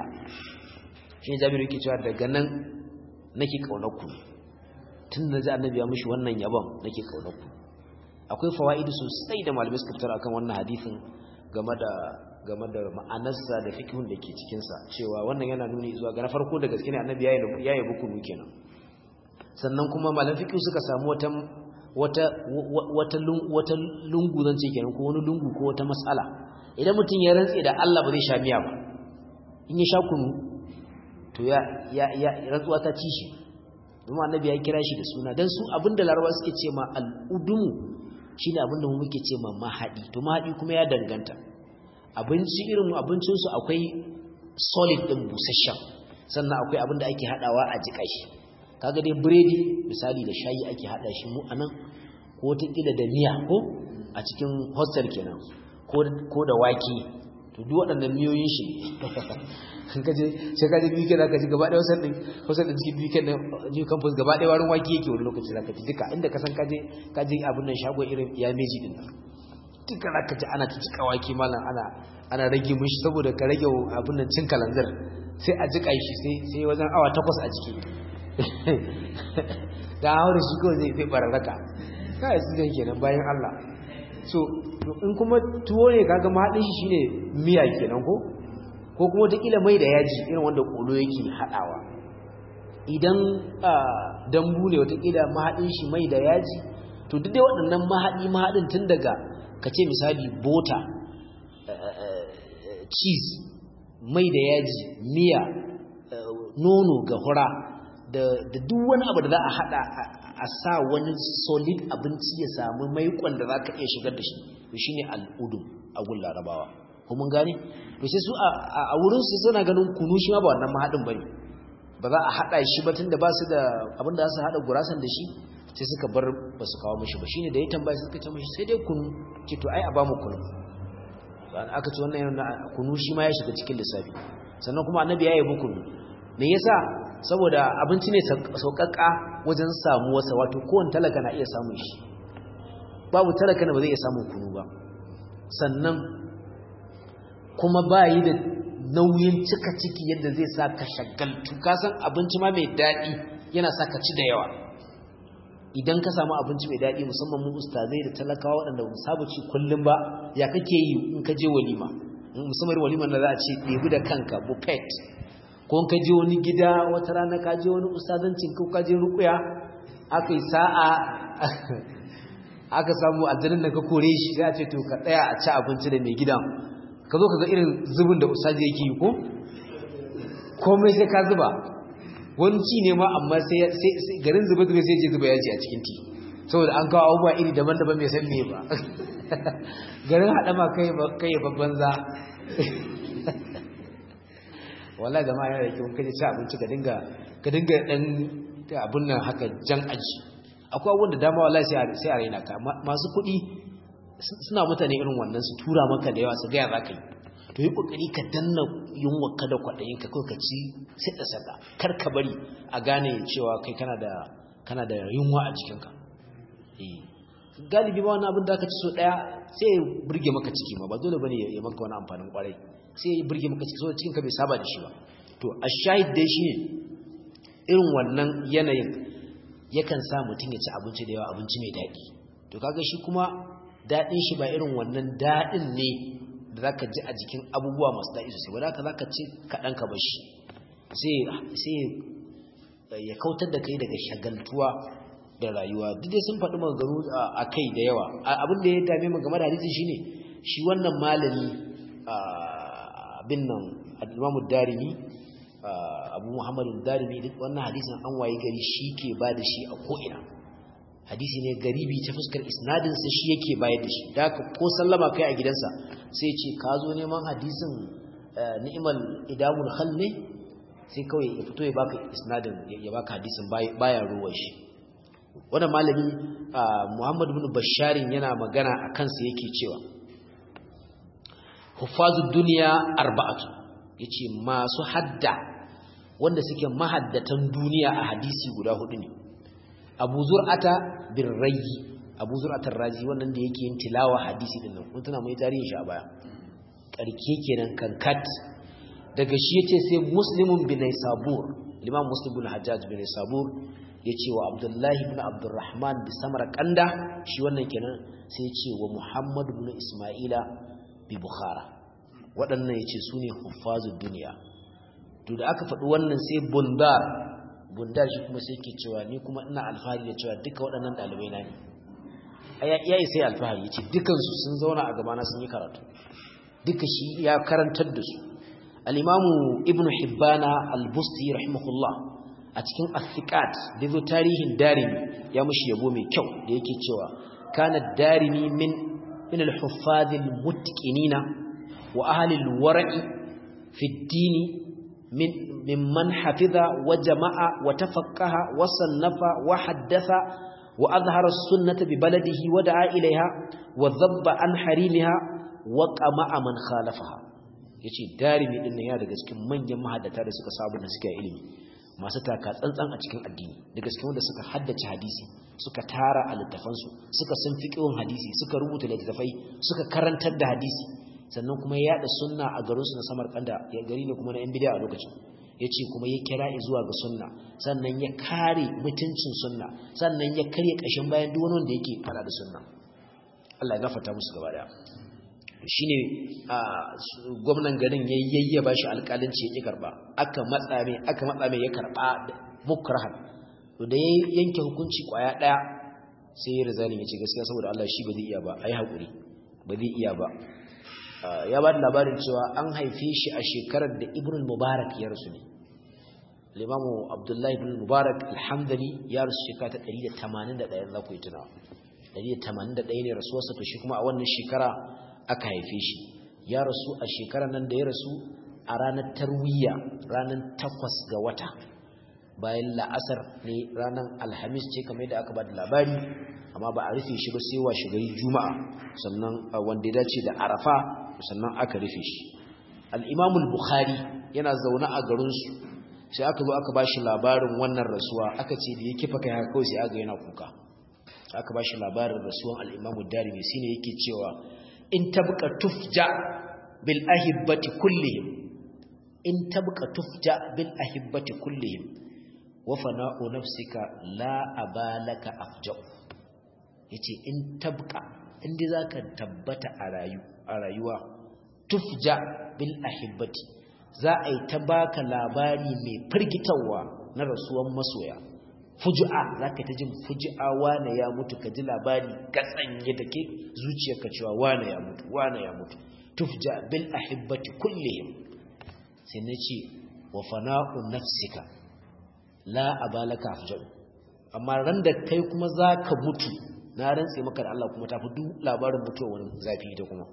shine jabiru yake cewa daga nan nake kaunar ku tun da zai annabi ya mishi wannan yabon nake kaunar ku akwai fawaidi sosai da malamai suka fitar akan wannan hadisin game da game da ma'anarsa da fikihun da ke cikinsa cewa wannan yana nuni zuwa ga na farko da gaske ne annabi ya yi bukunu kenan sannan kuma malam fikihu suka samu wata wata wata wata lungu zan ce kenan ko wani lungu ko wata mas'ala idan mutum ya rantse da Allah ba zai sha miya ba in ya sha kunu to ya ya ya rantsuwa ta ci shi kuma annabi ya kira shi da suna dan su abinda larabawa suke ce ma al-udumu shine abinda mu muke ce ma mahadi to mahadi kuma ya danganta abinci irin abincinsu akwai solid ɗin busasshen sannan akwai abin da ake haɗawa a jiƙa shi kaga dai biredi misali da shayi ake haɗa shi mu anan ko wataƙila da miya ko a cikin hostel kenan ko da wake to duk waɗannan miyoyin shi kaje sai kaje biyu kenan kaje gaba ɗaya wasan ɗin wasan ɗin cikin biyu kenan new campus gaba ɗaya warin wake yake wani lokaci zaka ji duka inda ka san kaje kaje abin nan shago irin ya meji ɗin nan duka za ka ji ana ta jika wake malam ana ana rage mishi saboda ka rage abin nan cin kalanzir sai a jika shi sai wajen awa takwas a jiki da haure shi kawai zai fi bararraka kawai su zai kenan bayan Allah so in kuma tuwo ne kaga mahaɗin shi shine miya kenan ko ko kuma wataƙila mai da yaji irin wanda ƙolo yake haɗawa idan dambu ne wataƙila mahaɗin shi mai da yaji to duk dai waɗannan mahaɗi mahaɗin tun daga ka ce misali bota cheese mai da yaji miya nono ga hura da duk wani abu da za a haɗa a sa wani solid abinci ya samu maikon da za ka iya shigar da shi to shi ne al'udun a gun larabawa ko mun gane to sai su a wurinsu suna ganin kunu shi ma ba wannan mahaɗin ba ne ba za a haɗa shi ba tun da ba su da abin da za su haɗa gurasan da shi sai suka bar ba su kawo mashi ba shi ne da ya tambaya suka ce mashi sai dai kunu ce to ai a ba mu kunu aka ce wannan yana kunu shi ma ya shiga cikin lissafi sannan kuma annabi ya yabi kunu me yasa saboda abinci ne sauƙaƙa wajen samuwarsa wato kowane talaka na iya samun shi babu talaka na ba zai iya samun kunu ba sannan kuma ba yi da nauyin cika ciki yadda zai sa ka shagaltu kasan abinci ma mai daɗi yana sa ka ci da yawa idan ka samu abinci mai daɗi musamman mu ustazai da talakawa waɗanda mu saba ci kullum ba ya kake yi in ka je walima musamman waliman da za a ce ɗebi da kanka buffet ko ka je wani gida wata rana ka je wani ustazancin ko ka je rukuya aka yi sa'a aka samu aljanin da ka kore shi sai a ce to ka tsaya a ci abinci da mai gidan ka zo ka ga irin zubin da ustazi yake yi ko komai sai ka zuba wani ci ne ma amma sai garin zuba zuba sai je zuba yaji a cikin ti saboda an kawo abubuwa iri daban-daban mai san me ba garin haɗama kai babban za wala jama'a yana da kyau kaje ci abinci ka dinga ka dinga dan abun nan haka jan aji akwai abubuwan da dama wallahi sai sai a raina ka masu kuɗi suna mutane irin wannan su tura maka da yawa su ga ya zaka yi to yi kokari ka danna yunwa ka da kwadayin ka kai ka ci sai da sada kar ka bari a gane cewa kai kana da kana da yunwa a jikin ka eh galibi ba wani abin da ka ci so daya sai ya burge maka ciki ma ba dole bane ya maka wani amfanin kwarai sai ya burge maka ciki saboda cikin ka bai saba da shi ba to ashahid dai shine irin wannan yanayin yakan sa mutum ya ci abinci da yawa abinci mai daɗi to kaga shi kuma daɗin shi ba irin wannan daɗin ne da za ka ji a jikin abubuwa masu daɗi sosai wadda ka za ka ci kaɗan ka bashi sai ya kautar da kai daga shagaltuwa da rayuwa duk dai sun faɗi maganganu a kai da yawa abin da ya dame mu game da hadisi shine shi wannan malami abin nan al-imamu darimi abu muhammadu darimi duk wannan hadisin an waye gari shi ke ba da shi a ko'ina hadisi ne garibi ta fuskar isnadinsa shi yake bayar da shi da ko sallama kai a gidansa sai ce ka zo neman hadisin ni'imal idamul khal ne sai kawai ya fito ya baka isnadin ya baka hadisin baya ruwan shi wannan malami muhammad ibn basharin yana magana a kansa yake cewa huffazud duniya arba'atu yace masu hadda wanda suke mahaddatan duniya a hadisi guda hudu ne abu zur'ata bin rayi abu zur'atar razi wannan da yake yin tilawa hadisi din nan kun tuna mai tarihin shi a baya karke kenan kankat daga shi yace sai muslimun bin sabur limam muslim bin hajjaj bin sabur yace wa abdullahi ibn abdurrahman bi samarqanda shi wannan kenan sai yace wa muhammad ibn isma'ila bi bukhara waɗannan yace sune huffazud duniya to da aka faɗi wannan sai bundar bundar shi kuma sai ke cewa ni kuma ina alfahari da cewa duka waɗannan ɗalibai na ne ya yi sai alfahari ya ce dukansu sun zauna a gabana sun yi karatu duka shi ya karantar da su al'imamu ibn hibbana al-busti rahimahullah a cikin athiqat da zo tarihin darimi ya mushi yabo mai kyau da yake cewa kana darimi min min al-huffazil mutqinina wa ahli al-wara'i fi ad-dini من ممن حفظ وجمع وتفقه وصنف وحدث وأظهر السنة ببلده ودعا إليها وذب عن حريمها وقمع من خالفها yace darimi din nan ya daga cikin manyan mahaddata da suka sabu da suka ilimi masu taka tsantsan a cikin addini daga cikin wanda suka haddace hadisi suka tara a littafansu suka san fiqhun hadisi suka rubuta littafai suka karantar da hadisi sannan kuma ya yada sunna a garinsu na Samarkanda ya gari ne kuma na 'yan bid'a a lokacin yace kuma ya kira zuwa ga sunna sannan ya kare mutuncin sunna sannan ya karya kashin bayan duk wani wanda yake fara da sunna Allah ya gafarta musu gaba daya shine gwamnan garin yayye ba shi alƙalanci ya karba aka matsa mai aka matsa mai ya karba mukrahan to da yanke hukunci kwaya daya sai ya rizani ya ce gaskiya saboda Allah shi ba zai iya ba ayi hakuri ba zai iya ba ya ba da labarin cewa an haife shi a shekarar da Ibn Mubarak ya rasu ne Limamu Abdullahi ibn Mubarak alhamdani ya rasu shekara ta 181 za ku yi tunawa 181 ne rasuwarsa to shi kuma a wannan shekara aka haife shi ya rasu a shekarar nan da ya rasu a ranar tarwiya ranar takwas ga wata bayan la'asar ne ranar alhamis ce kamar da aka ba da labari amma ba a rufe shi ba sai wa shigari juma'a sannan wanda ya dace da arafa sannan aka rufe shi al'imamul bukhari yana zaune a garinsu sai aka zo aka ba shi labarin wannan rasuwa aka ce da ya kifa kai haka kawai sai aga yana kuka aka ba shi labarin rasuwan al'imamul darimi shi ne yake cewa in tabqa tufja bil ahibbati kullihim in tabqa tufja bil ahibbati kullihim wa fana'u nafsika la abalaka afja yace in tabqa inda zaka tabbata a rayu a rayuwa tufja bil ahibbati za a yi ta baka labari mai firgitarwa na rasuwan masoya fuju'a zaka ta jin fuju'a wane ya mutu ka ji labari gatsanye take zuciyarka cewa wane ya mutu wane ya mutu tufja bil ahibbati kullihim sai nace wa fana'u nafsika la abalaka afja'u amma ran da kai kuma zaka mutu na rantse maka da Allah kuma tafi duk labarin mutuwa wani zafi ita kuma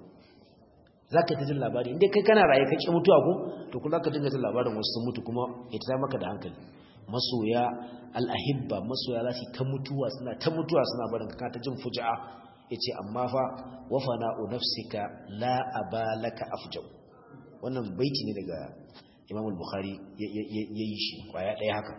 zaka ta jin labari inda kai kana raye kake mutuwa ko to kuma zaka dinga jin labarin wasu sun mutu kuma ita ta maka da hankali masoya al'ahibba masoya za su ta mutuwa suna ta mutuwa suna barin ka ta jin fuja'a ya ce amma fa wafa na'u nafsika la abalaka afjau wannan baiti ne daga imam bukhari ya yi shi kwaya ɗaya haka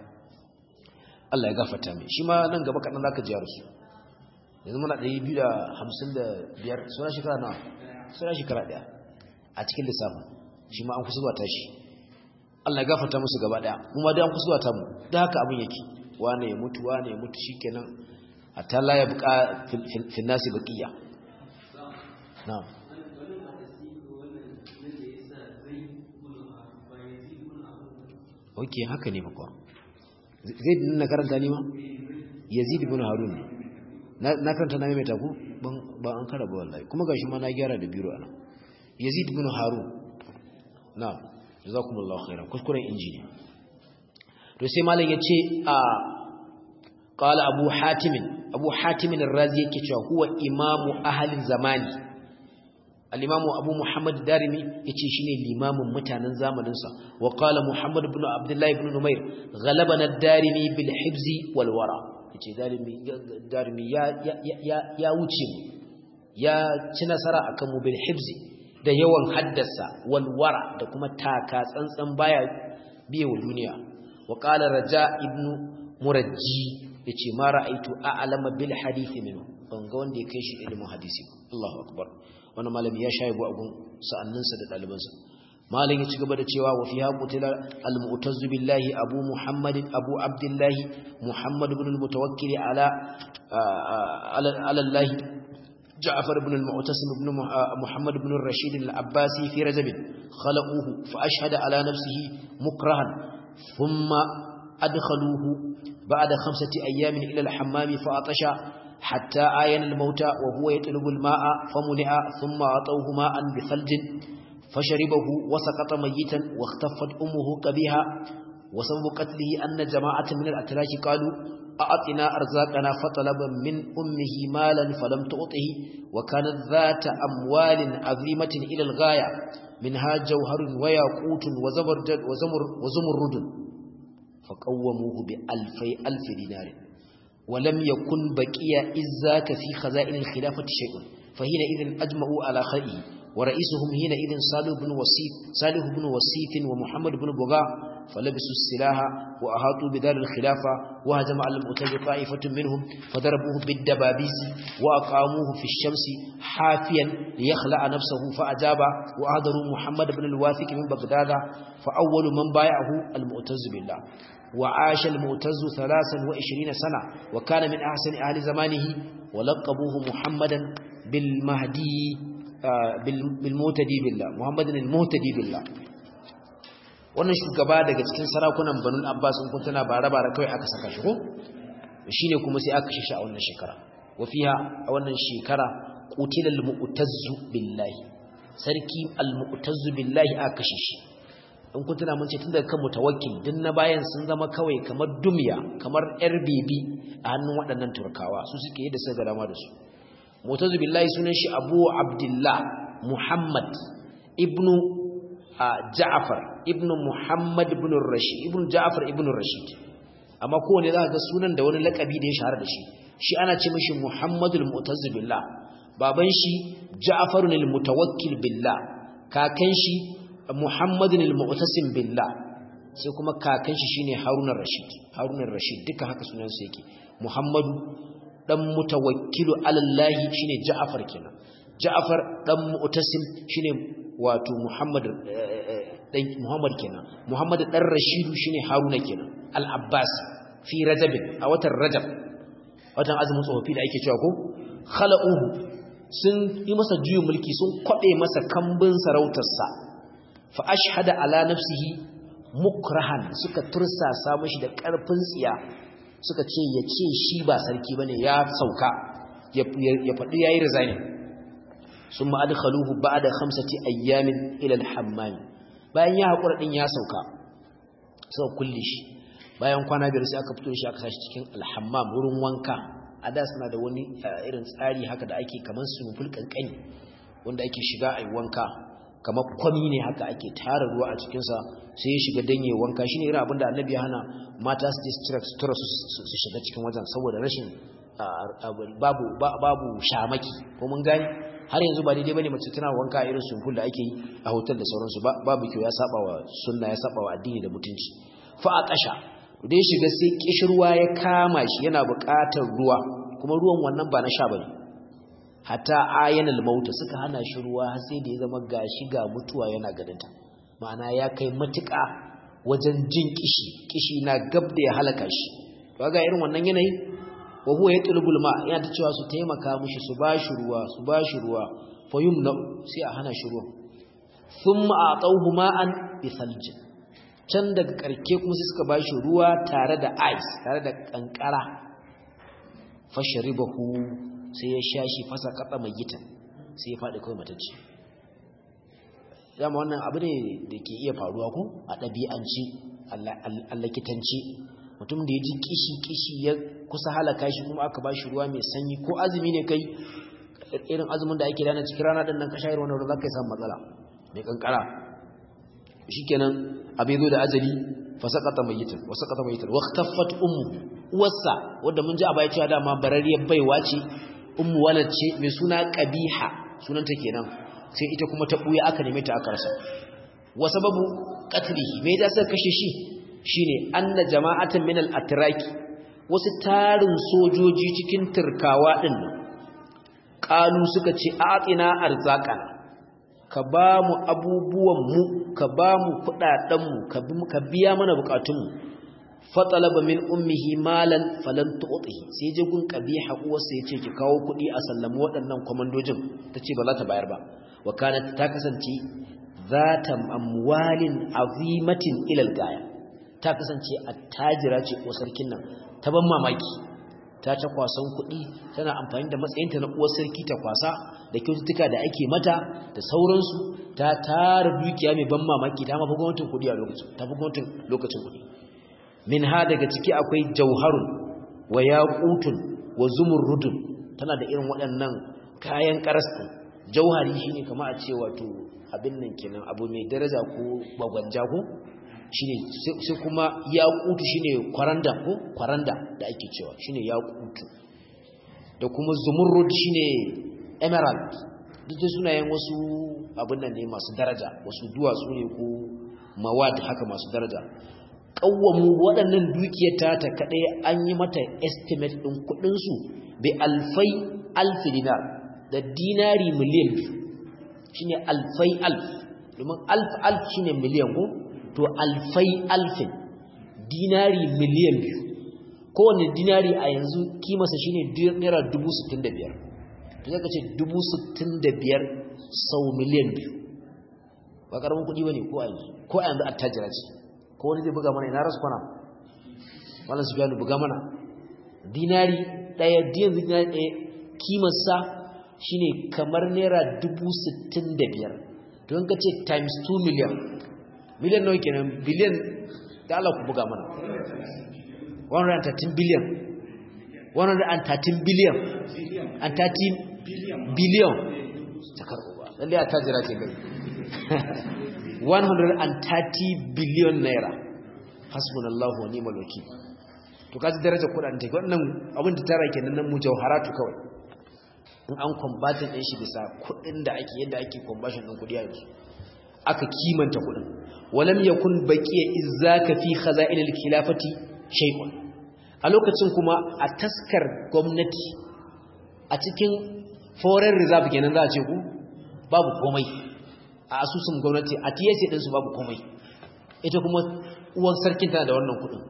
Allah ya gafata mai shi ma nan gaba kaɗan za ka jiyar su yanzu muna ɗaya biyu da hamsin da biyar suna shekara na suna shekara ɗaya a cikin lissafin shi ma an kusa zuwa tashi Allah ya gafarta musu gaba daya kuma dai an kusuwa ta mu da haka abin yake wane ya mutu wane ya mutu shikenan hatta la ya buka fil nasi baqiya na'am okay haka ne bakwa zai na karanta ne ma yazid ibn harun ne na karanta na mai taku ban ban an karaba wallahi kuma gashi ma na gyara da biro ana yazid ibn harun na'am jazakumullahu khairan kuskuren injini to sai malam yace a qala abu hatim abu hatim ar-razi yake cewa huwa imamu ahli zamani al-imamu abu muhammad darimi yace shine limamin mutanen zamanin sa wa qala muhammad ibn abdullah ibn numair ghalabana ad-darimi bil hibzi wal wara yace darimi darimi ya ya ya wuce ya ci nasara akan mu bil hibzi da yawan haddasa walwara da kuma taka tsantsan baya biye wa duniya wa qala raja ibn murajji yace ma ra'aitu a'lama bil hadith minhu ban ga wanda ya kai shi ilimin hadisi Allahu akbar wannan malami ya shayi bu agun sa'anninsa da dalibansa malam ya ci gaba da cewa wa fiha qutila al mu'tazz billahi abu muhammad abu abdullah muhammad ibn al mutawakkil ala ala allah جعفر بن المعتصم بن محمد بن الرشيد العباسي في رجب خلقوه فأشهد على نفسه مكرها ثم أدخلوه بعد خمسة أيام إلى الحمام فأطش حتى آين الموتى وهو يطلب الماء فمنع ثم أعطوه ماء بثلج فشربه وسقط ميتا واختفت أمه كبيها وسبب قتله أن جماعة من الأتراك قالوا أعطنا أرزاقنا فطلب من أمه مالا فلم تعطه وكانت ذات أموال عظيمة إلى الغاية منها جوهر وياقوت وزبرجد وزمر وزمرد فقوموه بألفي ألف دينار ولم يكن بقي إذاك في خزائن الخلافة شيء فحينئذ أجمعوا على خيره ورئيسهم حينئذ صالح بن وسيف صالح بن وسيف ومحمد بن بغا فلبسوا السلاح وأحاطوا بدار الخلافة وهجم على المؤتج طائفة منهم فضربوه بالدبابيس وأقاموه في الشمس حافيا ليخلع نفسه فأجاب وأهدروا محمد بن الواثق من بغداد فأول من بايعه المؤتز بالله وعاش المؤتز ثلاثا وعشرين سنة وكان من أحسن أهل زمانه ولقبوه محمدا bil mahdi bil mutadi billah muhammadin al mutadi billah wannan shugaba daga cikin sarakunan banul abbas kun tana bara bara kai aka saka shi ko shine kuma sai aka shi a wannan shekara wa fiha a wannan shekara qutila al mu'tazzu billahi sarki al mu'tazzu billahi aka kashe shi in kun tana mun ce tun daga kan mutawakkil din na bayan sun zama kawai kamar dumya kamar yar bebi a hannun waɗannan turkawa su suke yi da suka dama da su mutazu billahi sunan shi abu abdullah muhammad ibnu ja'far ibnu muhammad ibnu rashid ibnu ja'far ibnu rashid amma kowane za ga sunan da wani lakabi da ya shahara da shi shi ana ce mishi muhammadul mu'tazzu billah baban shi ja'farun al-mutawakkil billah kakan shi Muhammadin al-Mu'tasim billah sai kuma kakan shi shine Harun ar-Rashid Harun ar-Rashid duka haka sunan sa yake Muhammadu dan mutawakkilu ala Allah shine Ja'far kenan Ja'far dan Mu'tasim shine wato Muhammad dan Muhammad kenan Muhammad dan Rashid shine Haruna kenan al-Abbas fi Rajab a watan Rajab watan azumin tsofaffi da ake cewa ko khala'uhu sun yi masa juyin mulki sun kwabe masa kambin sarautarsa fa ashhada ala nafsihi mukrahan suka tursasa mashi da karfin tsiya suka ce ya ce shi ba sarki bane ya sauka ya faɗi yayi resign summa adkhaluhu ba'da khamsati ayyamin ila al-hammam bayan ya hakura din ya sauka suka kulle shi bayan kwana biyar sai aka fito shi aka sashi cikin al-hammam wurin wanka a da suna da wani irin tsari haka da ake kaman sumuful kankani wanda ake shiga ayi wanka kamar kwami ne haka ake tara ruwa a cikinsa sai ya shiga danye wanka shine irin abinda annabi ya hana mata su distract sutura su shiga cikin wajen saboda rashin babu babu shamaki ko mun gani har yanzu ba daidai bane mace tana wanka a irin sunkul da ake yi a hotel da sauransu babu kyau ya saba wa sunna ya saba wa addini da mutunci fa a kasha da ya shiga sai kishirwa ya kama shi yana buƙatar ruwa kuma ruwan wannan ba na sha bane hatta ayanal mauta suka hana shi ruwa har sai da ya zama gashi ga mutuwa yana gadinta ma'ana ya kai matuƙa wajen jin kishi kishi na gab da ya halaka shi to ga irin wannan yanayi wa huwa yatlubul ma yana ta cewa su taimaka mishi su bashi ruwa su bashi ruwa fa yumna sai a hana shi ruwa thumma atawhu ma'an bi thaljin can daga karke kuma sai suka bashi ruwa tare da ice tare da kankara fasharibahu sai ya sha shi fasa katsa mai gita sai ya faɗi kawai matacce dama wannan abu ne da ke iya faruwa ko a ɗabi'anci a lakitanci mutum da ya ji kishi-kishi ya kusa halaka shi kuma aka ba shi ruwa mai sanyi ko azumi ne kai irin azumin da ake dana cikin rana ɗin nan ka shayar wani ruwa za ka yi samun matsala mai kankara shi kenan abin zo da azali fasakata mai yitar wasakata mai yitar waktaffat ummu uwarsa wadda mun ji a baya cewa dama barariyar baiwa ce ummu walad ce mai suna qabiha sunanta kenan sai ita kuma ta buya aka neme ta aka rasa wa sababu qatlihi me da suka kashe shi shine anna jama'atan min al-atraki wasu tarin sojoji cikin turkawa din qalu suka ce atina arzaqan ka ba mu abubuwan mu ka ba mu kudaden mu ka biya mana bukatun mu fatalaba min ummihi malan falan tu'tihi sai je gun qabiha uwarsa yace ki kawo kudi a sallami waɗannan komandojin tace ba za ta bayar ba wa kanat ta kasance zata amwalin azimatin ila gaya ta kasance attajira ce ko sarkin nan ta ban mamaki ta ta kwasan kudi tana amfani da matsayinta na uwar sarki ta kwasa da kyaututtuka da ake mata da sauransu ta tara dukiya mai ban mamaki ta mafi gwamnatin kudi a lokacin ta fi gwamnatin lokacin kudi min ha daga ciki akwai jauharun wa yaqutun wa zumurrudun tana da irin waɗannan kayan karasta jauhari shine kamar a ce wato abin nan kenan abu mai daraja ko bagwanja ko shine sai kuma yaqutu shine kwaranda ko kwaranda da ake cewa shine yaqutu da kuma zumurrud shine emerald duk da sunayen wasu abin nan ne masu daraja wasu duwatsu ne ko mawad haka masu daraja kawwamu waɗannan dukiyar ta ta kaɗai an yi mata estimate ɗin kuɗinsu bi alfai alfi dinar da dinari miliyan biyu shi ne alfai alf domin alf alf shi ne miliyan ko to alfai alfin dinari miliyan biyu kowane dinari a yanzu kimasa shi ne naira dubu sittin da biyar to zaka ce 65 sau miliyan biyu ba karamin kudi bane ko a yanzu ko a yanzu attajira ce ko wani zai buga mana ina rasu kwana wannan su biya buga mana dinari daya diyan dinari daya kimarsa shine kamar naira 65 to in ka ce times 2 million million nawa kenan billion da Allah ku buga mana 113 billion 113 billion and 13 billion takar uba lalle a tajira ce gari 130 billion naira hasbunallahu wa ni'mal wakil to kaji darajar kudaden take wannan abin da tara kenan nan mujawharatu kawai in an combatin din shi bisa kudin da ake yadda ake conversion din kudi yanzu aka kimanta kudin walam yakun baqiya izzaka fi khaza'inil khilafati shay'un a lokacin kuma a taskar gwamnati a cikin foreign reserve kenan za a ce ku babu komai a asusun gwamnati a TSA din su babu komai ita kuma uwan sarkin tana da wannan kudin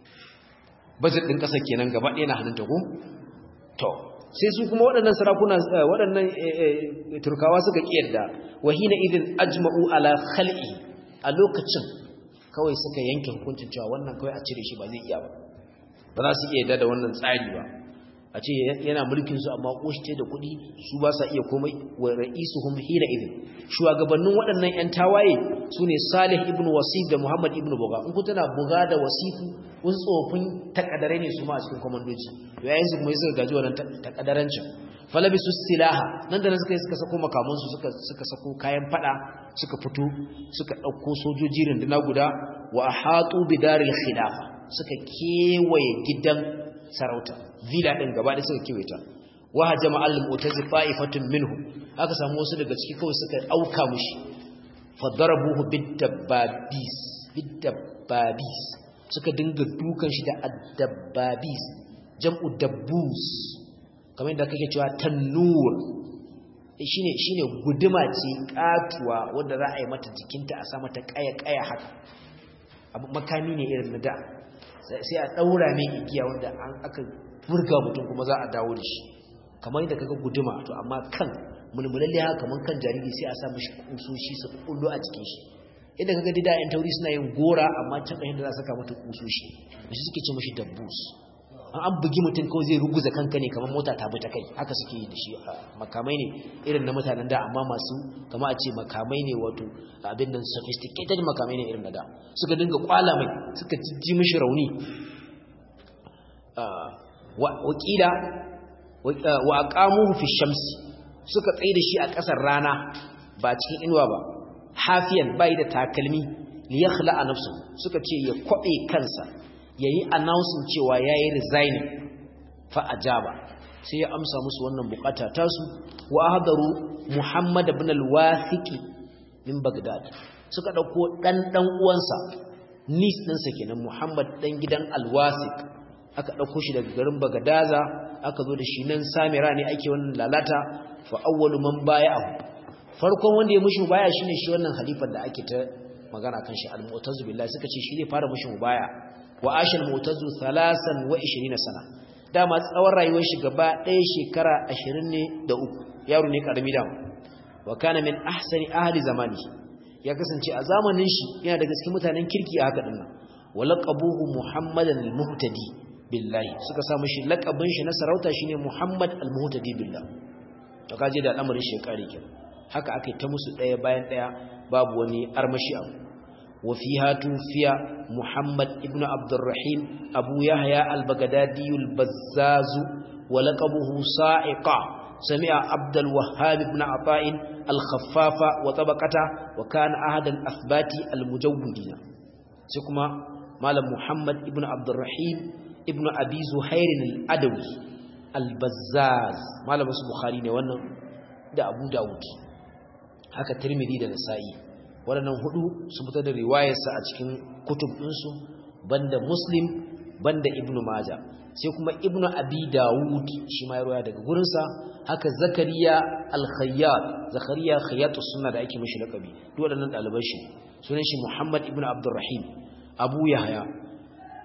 budget din kasar kenan gaba ɗaya na hannunta ko to sai su kuma waɗannan sarakuna waɗannan turkawa suka kiyarda wahina idin ajma'u ala khal'i a lokacin kawai suka yanke hukuncin cewa wannan kawai a cire shi ba zai iya ba ba za su iya da wannan tsari ba a ce yana mulkin su amma koshte da kuɗi su ba sa iya komai wa ra'isuhum hina idin shugabannin waɗannan ƴan tawaye sune Salih ibn Wasif da Muhammad ibn Buga in ku tana Buga da Wasifu wasu tsofin takadare ne su ma a cikin komandoji yayin su kuma suka gaji wannan takadarancin falabisu silaha nan da nan suka suka sako makaman su suka suka sako kayan fada suka fito suka dauko sojoji runduna guda wa ahatu bidaril khilafa suka kewaye gidan sarauta villa din gaba da suka kewaye ta wa hajama al-mu'tazi fa'ifatun minhum aka samu wasu daga ciki kawai suka auka mushi fadarabuhu bid-dabbabis bid-dabbabis suka dinga dukan shi da ad-dabbabis jam'u dabbus kamar yadda kake cewa tannur shine shine guduma ce katuwa wanda za a yi mata jikinta a sa mata kaya kaya haka abu makami ne irin na da sai a daura mai igiya wanda an aka furga mutum kuma za a dawo da shi kamar yadda kaga guduma to amma kan mulmulalle haka kamar kan jariri sai a sa mishi kusoshi su kullu a cikin shi idan kaga dida yan tauri suna yin gora amma can ɗayan da za saka mata kusoshi shi suke ce mishi dabbus an bugi mutum kawai zai ruguza kanka ne kamar mota ta bi ta kai haka suke yi da shi makamai ne irin na mutanen da amma masu kama a ce makamai ne wato abin nan sophisticated makamai ne irin na da suka dinga kwala mai suka jijji mishi rauni wakila wa aqamuhu fi shamsi suka tsaye da shi a ƙasar rana ba cikin inuwa ba hafiyan bai da takalmi li yakhla nafsu suka ce ya kwabe kansa yayi announcing cewa yayi resigning fa ajaba sai ya amsa musu wannan bukata tasu wa hadaru Muhammad ibn al-Wathiq min Baghdad suka dauko dan dan uwansa nis ɗinsa kenan Muhammad dan gidan al-Wathiq aka dauko shi daga garin Bagadaza aka zo da shi nan Samira ne ake wannan lalata fa awwalu man baya'ahu farkon wanda ya mushi baya shine shi wannan halifan da ake ta magana kan shi al-Mu'tazu billahi suka ce shi ne fara mushi baya wa ashal mu'tazu 23 sana dama tsawon rayuwar shi gaba ɗaya shekara 20 ne da uku yaro ne karami da wa kana min ahsani ahli zamani ya kasance a zamanin shi yana daga cikin mutanen kirki a haka dinnan wa laqabuhu muhammadan al-muhtadi billahi suka samu shi laqabin shi na sarauta shine muhammad al-muhtadi billah to kaje da al'amarin shi kare kenan haka akai ta musu ɗaya bayan ɗaya babu wani armashi abu وفيها توفي محمد ابن عبد الرحيم أبو يحيى البغدادي البزاز ولقبه صائقة سمع عبد الوهاب بن عطاء الخفاف وطبقته وكان أحد الأثبات المجودين سكما مال محمد ابن عبد الرحيم ابن أبي زهير الأدوي البزاز مال بس بخاري وانا ده أبو داود هكا ترمذي ده نسائي waɗannan hudu sun fitar da riwayarsa a cikin kutub ɗinsu banda muslim banda ibnu maja sai kuma ibnu abi dawud shi ma ya roya daga gurinsa haka zakariya al-khayyat zakariya khayyatus sunna da ake mishi lakabi duk waɗannan ɗaliban shi sunan shi muhammad ibnu abdurrahim abu yahya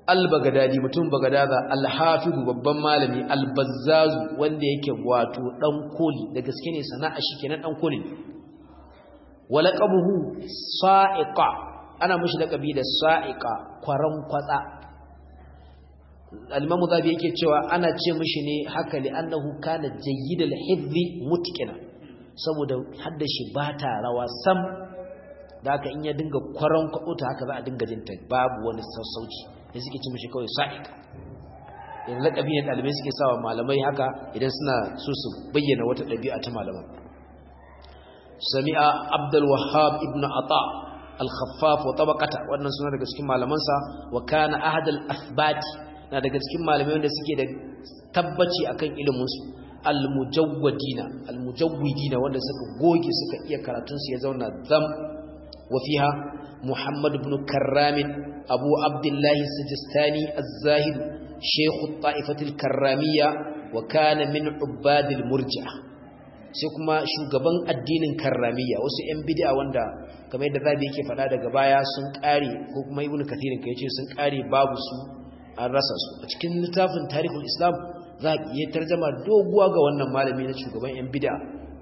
al-bagadadi mutum bagadaza al-hafizu babban malami al-bazzazu wanda yake wato dan koli da gaske ne sana'a shi kenan dan koli walaqabuhu sa'iqa ana mishi laqabi da sa'iqa kwaran kwatsa al-imamu zabi yake cewa ana ce mishi ne haka li annahu kana jayyidal hifzi mutqina saboda haddashi ba ta rawa sam da haka in ya dinga kwaran kwaɓuta haka za a dinga jinta babu wani sassauci da suke ci mashi kawai sa'ika idan laƙabi ne ɗalibai suke sawa malamai haka idan suna so su bayyana wata ɗabi'a ta malaman sami'a abdul wahab ibn ata al-khaffaf wa tabaqata wannan suna daga cikin malamansa wa kana ahadal athbati na daga cikin malamai wanda suke da tabbaci akan ilimin su al-mujawwadina al-mujawwidina wanda suka goge suka iya karatun su ya zauna zam وفيها محمد بن كرام أبو عبد الله السجستاني الزاهد شيخ الطائفة الكرامية وكان من عباد المرجع sai kuma shugaban addinin karramiya wasu 'yan bid'a wanda kamar yadda zabi yake faɗa daga baya sun ƙare ko kuma ibnu kathirin kai ce sun ƙare babu su an rasa su a cikin littafin tarihul islam za a iya tarjama doguwa ga wannan malami na shugaban 'yan bid'a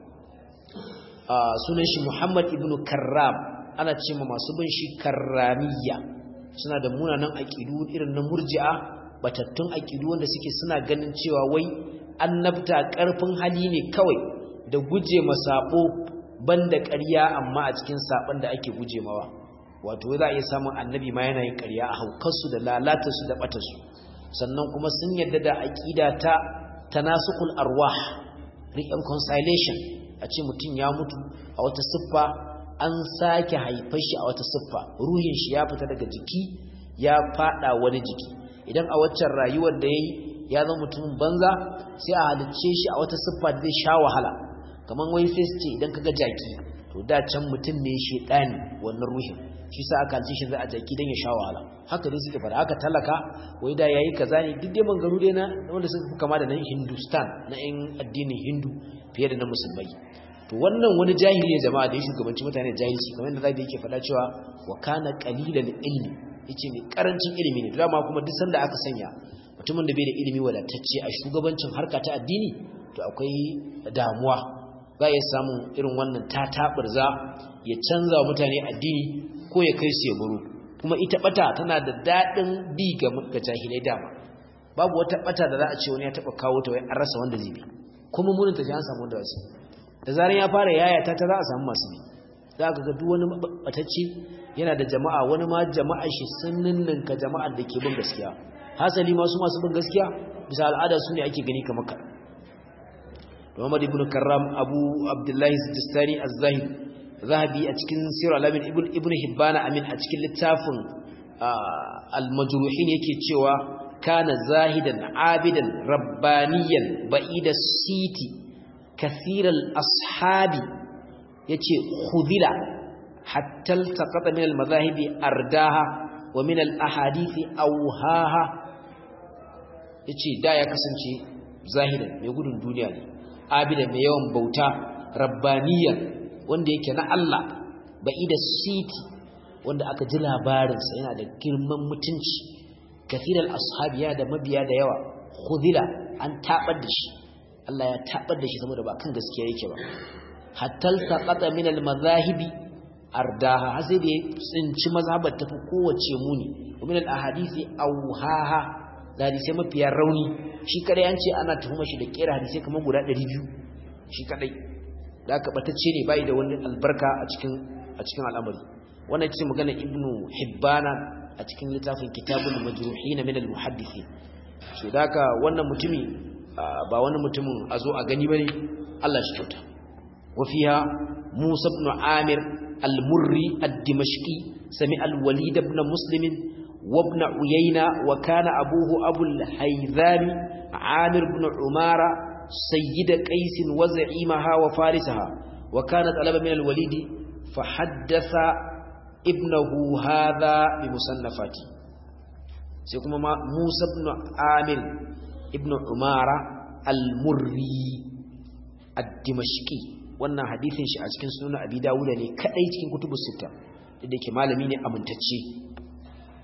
sunan shi muhammad ibnu karram ana ce ma masu bin shi karramiya suna da munanan aƙidu irin na murji'a batattun aƙidu wanda suke suna ganin cewa wai annabta ƙarfin hali ne kawai da guje masaɓo banda ƙarya amma a cikin saɓon da ake guje mawa wato za a iya samun annabi ma yana yin ƙarya a haukarsu da lalatarsu da ɓatarsu sannan kuma sun yadda da aƙida ta tanasukul arwah reconciliation a ce mutum ya mutu a wata siffa an sake haifar shi a wata siffa ruhin shi ya fita daga jiki ya fada wani jiki idan a waccan rayuwar da yayi ya zama mutumin banza sai a halicce shi a wata siffa da zai sha wahala kamar wai sai su ce idan kaga jaki to da can mutum ne shedani wannan ruhin shi sa aka halicce shi za a jaki dan ya sha wahala haka dai suke fara haka talaka wai da yayi kaza ne duk dai mangaru dai na wanda suka kama da nan Hindustan na yan addinin Hindu fiye da na musulmai to wannan wani jahili ne jama'a da ya shugabanci mutane jahilci kamar yadda zabi yake faɗa cewa wa kana qalilan ilmi yace mai karancin ilimi ne dama kuma duk sanda aka sanya mutumin da bai da ilimi wadatacce a shugabancin harka ta addini to akwai damuwa za ya samu irin wannan tataburza ya canza wa mutane addini ko ya kai su ya baro kuma ita bata tana da dadin bi ga jahilai dama babu wata bata da za a ce wani ya taba kawo ta wai an rasa wanda zai bi kuma munin ta ji an samu wanda zai da zaran ya fara yaya ta ta za a samu masu bi za ka ga duk wani batacce yana da jama'a wani ma jama'a shi sun ninninka jama'ar da ke bin gaskiya hasali masu masu bin gaskiya bisa al'ada su ne ake gani kamar ka Muhammad ibn Karram Abu Abdullahi Sijistani Az-Zahid Zahabi a cikin Sirr al-Amin ibn Ibn Hibban amin a cikin littafin al-Majruhin yake cewa kana zahidan abidan rabbaniyan ba'ida siti kathiral ashabi yace khudila hatta altaqata min almadhahibi ardaha wa min alahadithi awhaha yace da ya kasance zahidan mai gudun duniya ne abida mai yawan bauta rabbaniyan wanda yake na Allah ba'ida siti wanda aka ji labarin sa yana da girman mutunci kathiral ashabi ya da mabiya da yawa khudila an tabar da shi Allah ya tabar da shi saboda ba kan gaskiya yake ba hatta taqata min al-madhahibi ardaha har sai da ya tsinci mazhabar tafi kowace muni min al-ahadisi awhaha da hadisi mafiya rauni shi kadai an ce ana tuhuma shi da kera hadisi kamar guda 200 shi kadai da aka batacce ne bai da wani albarka a cikin a cikin al'amari wannan ce magana ibnu hibbana a cikin littafin kitabul majruhin min al-muhaddithin so da haka wannan mutumi ba wani mutumin a zo a gani ba ne Allah shi kyauta wafiya musa ibn amir al-murri ad-dimashqi sami al-walid ibn muslim wa ibn uyayna wa kana abuhu abu al-haythami amir ibn umara sayyid qais wa za'imaha wa farisaha wa kana talaba min al-walid fa haddatha ibnahu hadha bi musannafati sai kuma musa ibn amir ibn umara al-murri ad-dimashqi wannan hadisin shi a cikin sunan abi dawuda ne kadai cikin kutubus sita da ke malami ne amintacce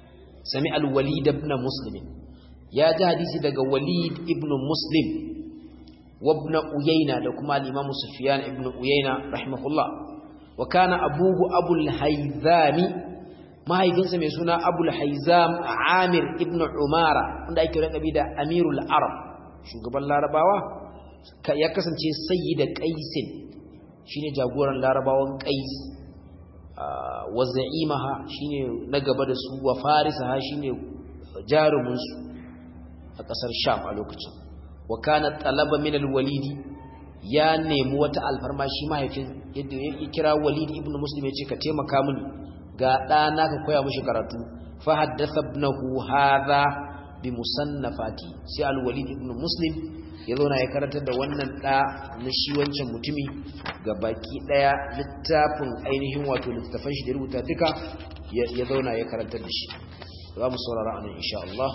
sami al-walid ibn muslim ya ji hadisi daga walid ibn muslim wa ibn uyayna da kuma al-imam sufyan ibn uyayna rahimahullah wa kana abuhu abul hayzami mahaifinsa mai suna abul haizam amir ibn umara wanda ake rakabi da amirul arab shugaban larabawa ya kasance sayyida qaisin shine jagoran larabawan qais wa za'imaha shine na gaba da su wa farisaha shine jarumin su a kasar sham a lokacin wa kana talaba min al-walidi ya nemi wata alfarma shi mahaifin yadda ya kira walid ibn muslim ya ce ka taimaka mini ga ɗana ka koya mashi karatu fa haddatha ibnahu hadha bi musannafati sai al-walid ibn muslim ya zauna ya karanta da wannan ɗa na shi wancan mutumi ga baki ɗaya littafin ainihin wato littafan shi da rubuta duka ya zauna ya karanta da shi za mu saurara anan insha Allah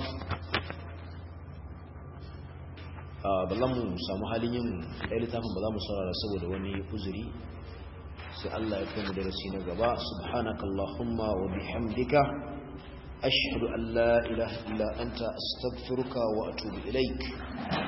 ba za mu samu halin yin ɗaya littafin ba za mu saurara saboda wani uzuri sai Allah ya kai mu darasi na gaba subhanaka allahumma wa bihamdika ashhadu an la ilaha illa anta astaghfiruka wa atubu ilaik